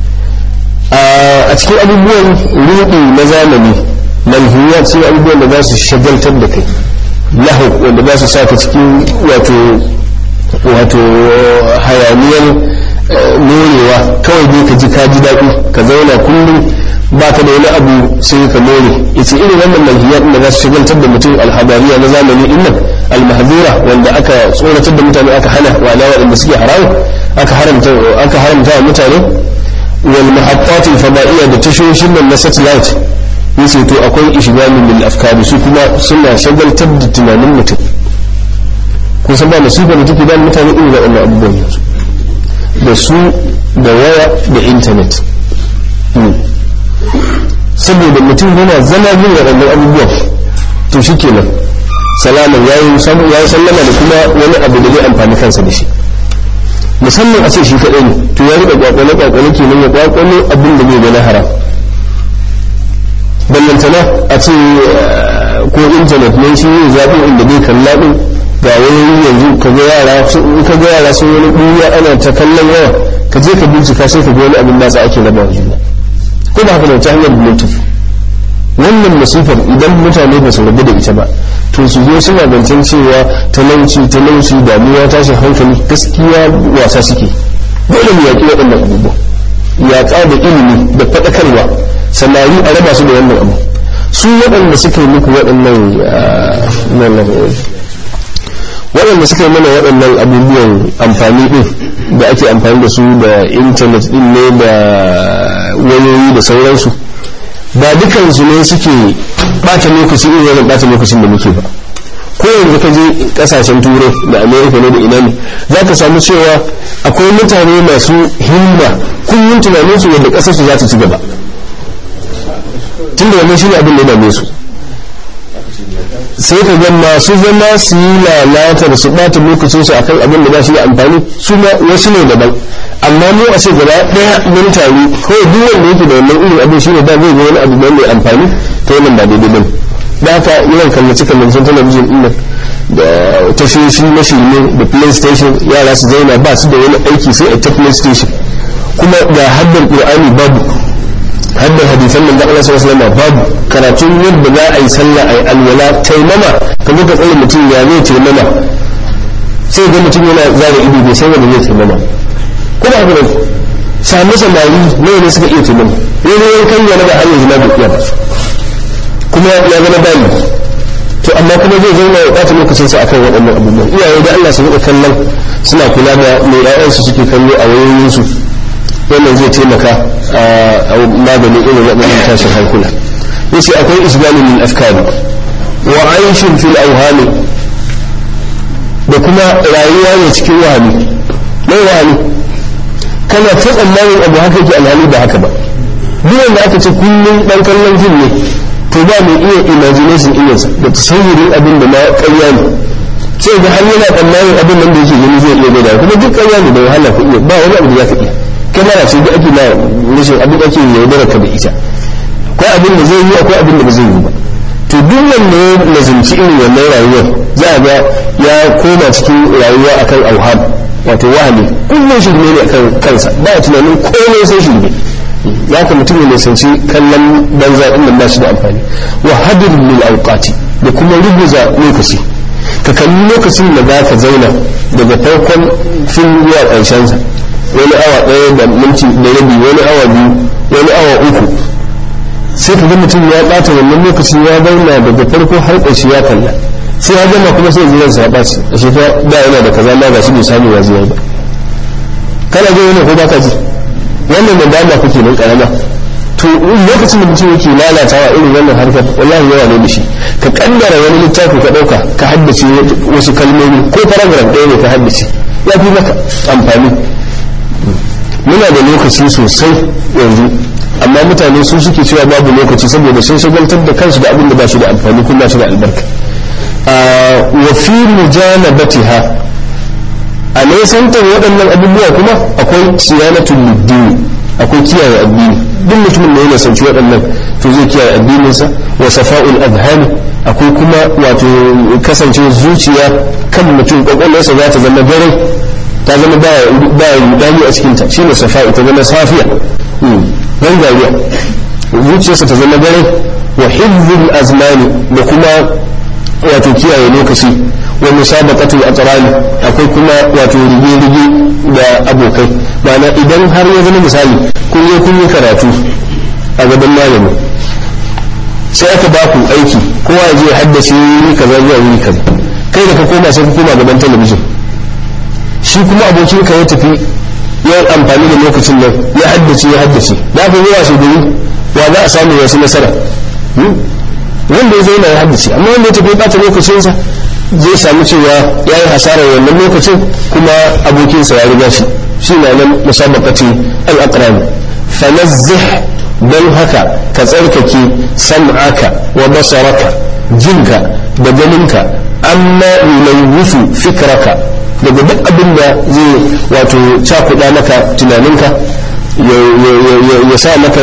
a cikin abubuwan rudi na zamani manhiyat sai abubuwan da za su shagaltar da kai lahu wanda za su saka cikin wato wato hayaniyar morewa kawai dai ka ji ka ji daɗi ka zauna kullum ba ka da wani abu sai ka more yace irin wannan manhiyat da za su shagaltar da mutum alhabariya na zamani din nan almahdura wanda aka tsoratar da mutane aka hana wa ala waɗanda suke haramu aka haramta aka haramta wa mutane wal muhaqqat al fada'iyya da tashoshin nan na satellite yace to akwai ishgalun lil afkari su kuma suna shagaltar da tunanin mutum kun san ba masifar da take da mutane irin waɗannan abubuwan yanzu da su da waya da intanet saboda mutum yana zama yin waɗannan abubuwan to shi kenan salaman ya yi sallama da kuma wani abu da zai amfani kansa da shi musamman a ce shi kaɗai ne to ya riƙa kwakwale kwakwale kenan ya kwakwale abin da zai gana haram ballantana a ce ko intanet ne shi yin zaɓin inda zai kalla ɗin ga wani yanzu ka ga yara ka ga yara sun wani ɓuya ana ta kallon yawa ka je ka bincika sai ka ga wani abin nasa ake raba juna ko ba haka ta hanyar bluetooth wannan masifar idan mutane ba su rabu da ita ba to su zo suna zancen cewa talauci talauci damuwa tashin hankali gaskiya wasa suke dole mu yaƙi waɗannan abubuwa yaƙa da ilimi da faɗakarwa samari a raba su da wannan abu su waɗanda suka yi muku waɗannan waɗanda suka yi mana waɗannan abubuwan amfani ɗin da ake amfani da su da intanet ɗin ne da wayoyi da sauransu ba dukansu ne suke ɓata lokaci irin wannan ɓata lokacin da muke ba ko yanzu ka je kasashen turai da amerika ne da ina ne za ka samu cewa akwai mutane masu himma kullum tunaninsu yadda ƙasarsu za ta ci gaba tunda wannan shine abin da ya dame su sai ka ga masu zama su yi lalatar su ɓata lokacin su akan abin da ba shi da amfani su ma wasu ne daban amma mu a ce gaba ɗaya mun taru ko duk wanda yake da wannan irin abin shine da zai ga wani abu mai amfani to wannan ba daidai bane da haka yawan kallace kallacen talabijin ɗin da tashoshi na shirme da playstation yara su zauna ba su da wani aiki sai a ta playstation kuma ga haddar qur'ani babu haddar hadisan nan da Allah sallallahu alaihi babu karatun yadda za a yi sallah a yi alwala taimama ka ga tsare mutum ya zai taimama sai ga mutum yana zara ido bai san wanda zai taimama kuma haka ne sami samari nawa ne suka iya taimama wani yankan yana da har yanzu na bai iya ba kuma ya zama bayi to amma kuma zai zauna ya ɓata lokacin sa akan waɗannan abubuwan iyaye da Allah su rika kallon suna kula da mai ƴaƴansu suke kallo a wayoyinsu wannan zai taimaka a maganin irin waɗannan tashin hankula yace akwai isbani min afkari wa aishin fil awhami da kuma rayuwa ne cikin wahami mai wahami kana ta tsammanin abu haka yake alhali ba haka ba duk wanda aka ce kullum dan kallon fim ne to ba mai iya imagination irinsa da tasawurin abin da na ƙarya ne sai ga har yana tsammanin abin nan da yake gani zai iya gada kuma duk ƙarya ne da wahala ka iya ba wani abu da za ka iya kamera ce da ake na rashin abin da ake yaudara ka da ita akwai abin da zai yi akwai abin da ba zai yi ba to duk wanda ya lazimci irin wannan rayuwar za a ga ya koma cikin rayuwa akan auham wato wahami kullum shirme ne akan kansa ba tunanin komai sai shirme ya ka mutum ya nisanci kallon banza ɗin nan ba shi da amfani wa hadir lil awqati da kuma rubuza lokaci ka kalli lokacin da za ka zauna daga farkon fil zuwa ƙarshen sa wani awa ɗaya da minti da rabi wani awa biyu wani awa uku sai ka ga mutum ya ɓata wannan lokacin ya zauna daga farko har ƙarshe ya kalla sai ya gama kuma sai jiran sa ɓaci a shi da yana da kaza ma ga shi bai samu ya zuwa ba kana ji wani ko ba ka ji wannan da dama kuke nan karama to lokacin da mutum yake lalatawa irin wannan harkar wallahi yawa ne da shi ka kaddara wani littafi ka dauka ka haddace wasu kalmomi ko paragraph ɗaya ne ka haddace ya fi maka amfani muna da lokaci sosai yanzu amma mutane su suke cewa babu lokaci saboda sun shagaltar da kansu da abin da ba shi da amfani kuma ba shi da albarka wa fi mujanabatiha a nesantar waɗannan abubuwa kuma akwai siyanatul liddini akwai kiyaye addini duk mutumin da ya nisanci waɗannan to zai kiyaye addininsa wa safa'ul adhani akwai kuma wato kasance zuciya kan mutum kwakwalwarsa za ta zama dare ta zama ba rudani a cikinta shine safa'u ta zama safiya ban gariya zuciyarsa ta zama dare wa hifzul azmani da kuma wato kiyaye lokaci wa musabaqatul aqrani akwai kuma wato rige-rige da abokai ma'ana idan har ya zama misali kun je kun yi karatu a gaban malami sai aka ba ku aiki kowa ya je haddace wuri kaza zuwa wuri kaza kai da ka koma sai ka koma gaban talabijin shi kuma abokin ka ya tafi ya amfani da lokacin nan ya haddace ya haddace da aka yi washe gari wa za a samu wasu nasara wanda ya zauna ya haddace amma wanda ya tafi bata lokacinsa zai samu cewa ya yi hasarar wannan lokacin kuma abokinsa ya riga shi shi na nan musabaqati al-aqran fanazzih don haka ka tsarkake sam'aka wa basaraka jinka da ganinka amma yulawwifu fikraka daga duk abin da zai wato cakuɗa maka tunaninka ya sa maka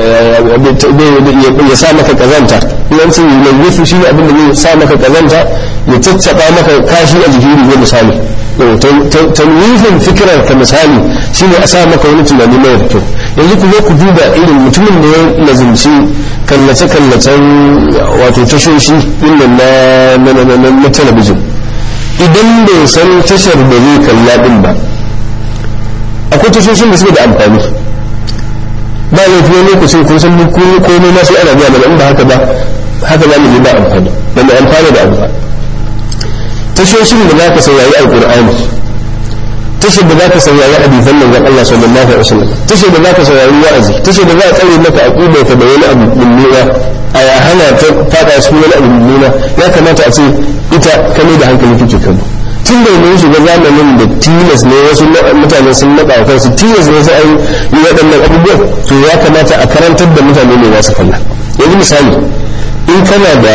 ya sa maka kazanta yawancin yulawwifu shi ne abin da zai sa maka kazanta ya caccaba maka kashi a jikin riga misali tanwifin fikirar ka misali shine a sa maka wani tunani mai da kyau yanzu ku zo ku duba irin mutumin da ya lazimci kallace-kallacen wato tashoshi inda na talabijin idan bai san tashar da zai kalla din ba akwai tashoshin da suke da amfani ba laifi wani lokacin kun san komai na sai ana biya mana in ba haka ba haka za mu ji ba amfani ba mu amfana da abu ba tashoshin da za ka saurari alkur'ani tashar da za ka saurari hadisan manzon Allah sallallahu alaihi wasallam tashar da za ka saurari wa'azi tashar da za ka tsare maka aqida ka da wani abu mummuna a ya hana ta fada su wani abu mummuna ya kamata a ce ita kame da hankali kike kallo tun da mun shiga zamanin da tilas ne wasu mutane sun naɗa wa kansu tilas ne sai an yi waɗannan abubuwan to ya kamata a karantar da mutane ne za su kalla yanzu misali in kana da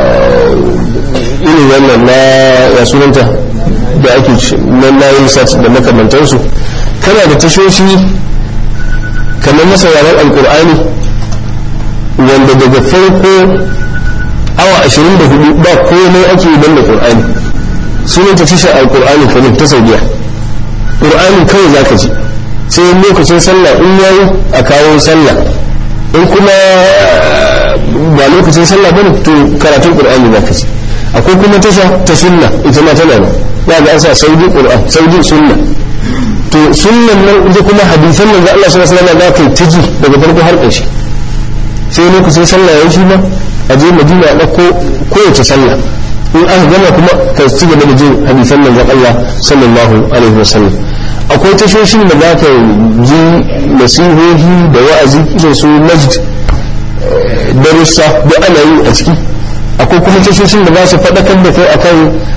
irin wannan na ya sunanta da ake na nayin sat da makamantansu kana da tashoshi kamar na sauraron alkur'ani wanda daga farko awa 24 ba komai ake yi don da ƙur'ani sunan ta tashar alkur'ani kanin ta saudiya ƙur'ani kawai za ka ji sai lokacin sallah in yayi a kawo sallah in kuma ba lokacin sallah bane to karatun ƙur'ani za ka ji akwai kuma tasha ta sunna ita ma tana nan za ga an sa saudi ƙur'an saudi sunna to sunnan nan ita kuma hadisan nan da Allah subhanahu wa ta'ala za ka yi ta ji daga farko har ƙarshe sai lokacin sallah ya shi ba a je madina a ɗauko kowace sallah in aka gama kuma ka ci gaba da jin hadisan nan ga Allah sallallahu alaihi wa sallam akwai tashoshin da za ka ji nasihohi da wa'azi irin su majd darussa da ana yi a ciki akwai kuma tashoshin da za su faɗakar da kai akan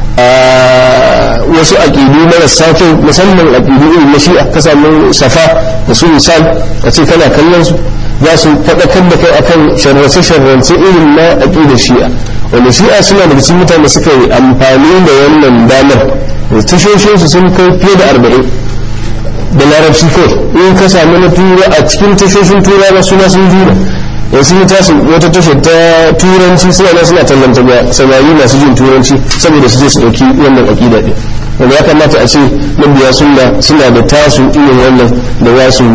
wasu aƙidu marasa kyau musamman aƙidu irin na shi'a ka samu safa da su misal a ce kana kallon su za su faɗakar da kai akan sharrace-sharrace irin na aƙidar shi'a wanda shi'a suna daga cikin mutane suka yi amfani da wannan damar da tashoshinsu sun kai fiye da arba'in da larabci kawai in ka sami na tura a cikin tashoshin tura na suna sun jura da sun yi tasu wata tashar ta turanci suna na suna tallanta ga samari masu jin turanci saboda su je su ɗauki wannan aƙida ɗin wanda ya kamata a ce mabiya suna da tasu irin wannan da za su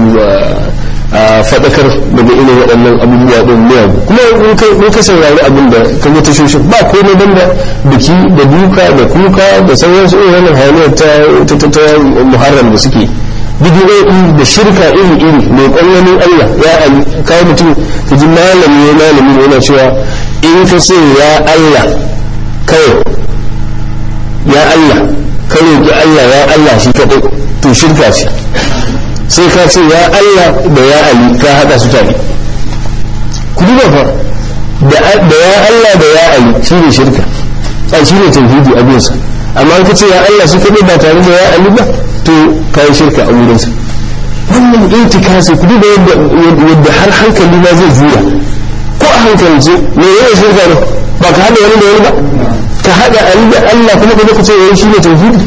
a faɗakar daga irin waɗannan abubuwa ɗin miyagu kuma in ka saurari abin da ka ga tashoshin ba komai ban da biki da duka da kuka da sauransu irin wannan hayaniyar ta muharram da suke bidiyoyi da shirka iri iri mai ƙwallanin Allah ya kawo mutum ka ji malami ya malami da yana cewa in ka ce ya Allah kawai ya Allah ka roƙi Allah ya Allah shi kaɗai to shirka ce sai ka ce ya Allah da ya Ali ka haɗa su tare ku duba fa da ya Allah da ya Ali shi ne shirka a shi ne tauhidi a bisa amma ka ce ya Allah shi kaɗai ba tare da ya Ali ba to ka yi shirka a wurinsa wannan intikasi ku duba yadda har hankali ma zai juya ko a hankalce me yayin shirka ne ba ka haɗa wani da wani ba ka haɗa Ali da Allah kuma ka zo ka ce yayin shi ne tauhidi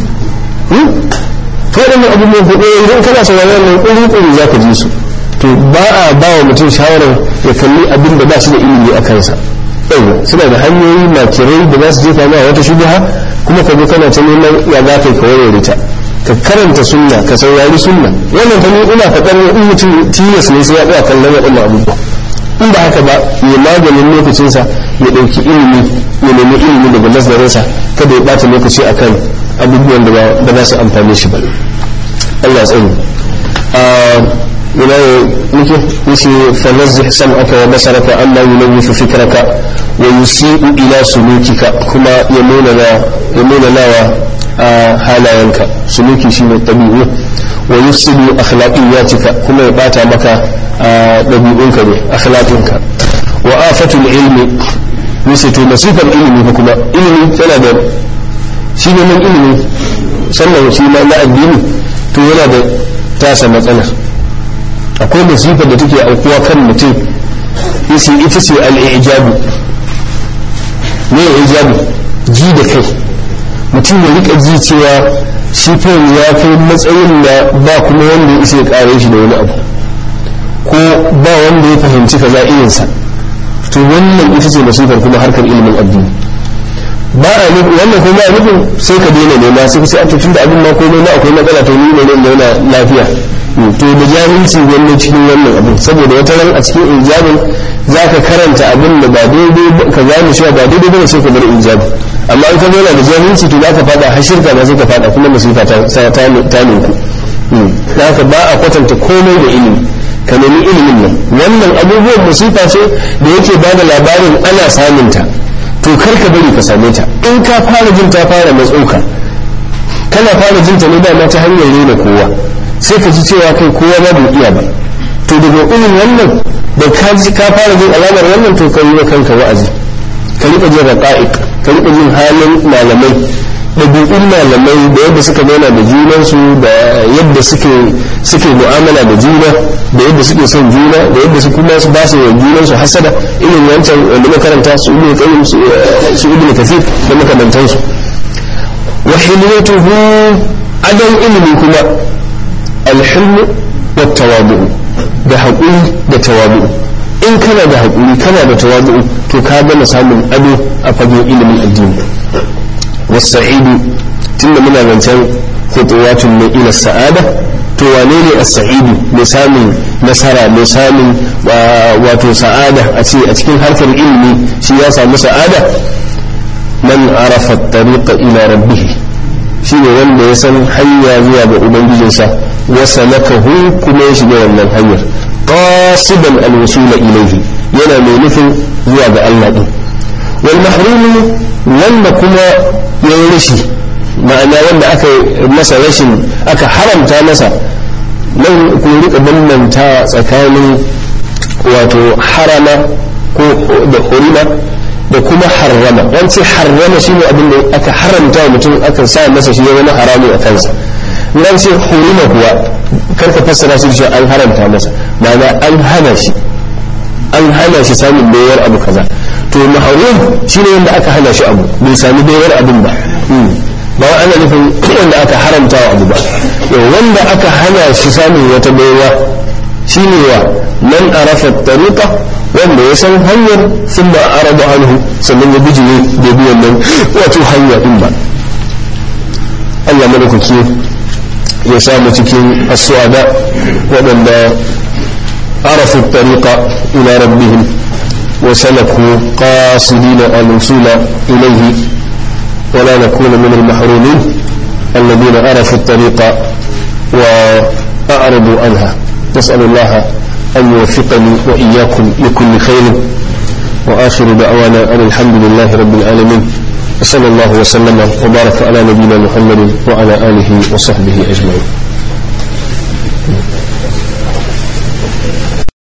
waɗannan abubuwan kuɗi idan kana sauraron nan ƙuri ƙuri za ka ji su to ba a ba wa mutum shawarar ya kalli abin da ba shi da ilimi a kansa yau suna da hanyoyi makirai da za su jefa ma wata shubha kuma ka zo kana ta neman ya za ka yi ka warware ta ka karanta sunna ka saurari sunna wannan fa ni ina faɗar in mutum tilas ne sai ya tsaya kallon waɗannan abubuwa in ba haka ba ya maganin lokacinsa ya ɗauki ilimi ya nemi ilimi daga nazarinsa kada ya ɓata lokaci akan abubuwan da ba za su amfane shi ba Allah tsari ina nake yace fanazzih sam'aka wa basaraka amma yunawwifu fikraka wa yusi'u ila sulukika kuma ya nuna na ya nuna nawa halayenka suluki shine tabi'u wa yufsidu akhlaqiyatika kuma ya bata maka dabi'unka ne akhlaqinka wa afatul ilmi yace to masifar ilimi kuma ilimi tana da shi ne nan ilimi sannan shi ma na addini to yana da tasa matsalar akwai masifar da take aukuwa kan mutum yace ita ce al-ijabu ne ijabu ji da kai mutum ya rika ji cewa shi fa ya kai matsayin da ba kuma wanda ya isa ya kare shi da wani abu ko ba wanda ya fahimci kaza irinsa to wannan ita ce masifar kuma harkar ilimin addini ba a nufin wannan ko ba a nufin sai ka daina nema sai ka sai a tun da abin ma komai ma akwai matsala to ni ne ne yana lafiya to da jahilci wannan cikin wannan abin saboda wata ran a cikin ijabin za ka karanta abin da ba daidai ka gane cewa ba daidai bane sai ka bar ijabi amma in ka zauna da jahilci to za ka fada har shirka ma sai ka fada kuma masifa ta ta ninku za ka ba a kwatanta komai da ilimi ka nemi ilimin nan wannan abubuwan musifa ce da yake ba da labarin ana samunta to kar ka bari ka same ta in ka fara jin ta fara matsauka kana fara jin ta ne dama ta hanyar rena kowa sai ka ji cewa kai kowa ba bai iya ba to daga irin wannan da ka ji ka fara jin alamar wannan to ka yi wa kanka wa'azi ka rika jin raqa'iq ka rika jin halin malamai ɗabi'un malamai da yadda suka zauna da junansu da yadda suke suke mu'amala da juna da yadda suke son juna da yadda su kuma su ba su wa junansu hasada irin wancan wanda makaranta su ibn qayyim su ibn kathir da makamantansu wa hilyatuhu adan ilimi kuma alhilmu wa tawadu da haƙuri da tawadu in kana da haƙuri kana da tawadu to ka gama samun ado a fagen ilimin addini wasa'idu tunda muna zancen khutuwatun min ila sa'ada to wane ne as-sa'idu mai samun nasara mai samun wato sa'ada a ce a cikin harkar ilimi shi ya samu sa'ada man arafa tariqa ila rabbih shi ne wanda ya san hanya zuwa ga ubangijinsa wa salakahu kuma ya shiga wannan hanyar qasidan al-wusula ilayhi yana mai nufin zuwa ga Allah din wal mahrumu wanda kuma ya yi rashi ma'ana wanda aka masa rashin aka haramta masa nan ku rika bambanta tsakanin wato harama ko da hurima da kuma harrama wance harrama shi ne abin da aka haramta wa mutum aka sa masa shi ya zama haramu a kansa nan ce hurima kuwa karka fassara shi da an haramta masa ma'ana an hana shi an hana shi samun bayar abu kaza to maharum shi ne wanda aka hana shi abu bai sami bayar abin ba ba wa ana nufin wanda aka haramta wa abu ba wanda aka hana shi samun wata baiwa shi ne wa man arafa tariqa wanda ya san hanyar sun ba a araba anhu sannan ya bijire da bi wannan wato hanya din ba Allah madaukaki ya samu cikin asuwada waɗanda arafu tariqa ila rabbihim وسلكوا قاصدين الوصول إليه ولا نكون من المحرومين الذين عرفوا الطريق وأعرضوا عنها نسأل الله أن يوفقني وإياكم لكل خير وآخر دعوانا أن الحمد لله رب العالمين وصلى الله وسلم وبارك على نبينا محمد وعلى آله وصحبه أجمعين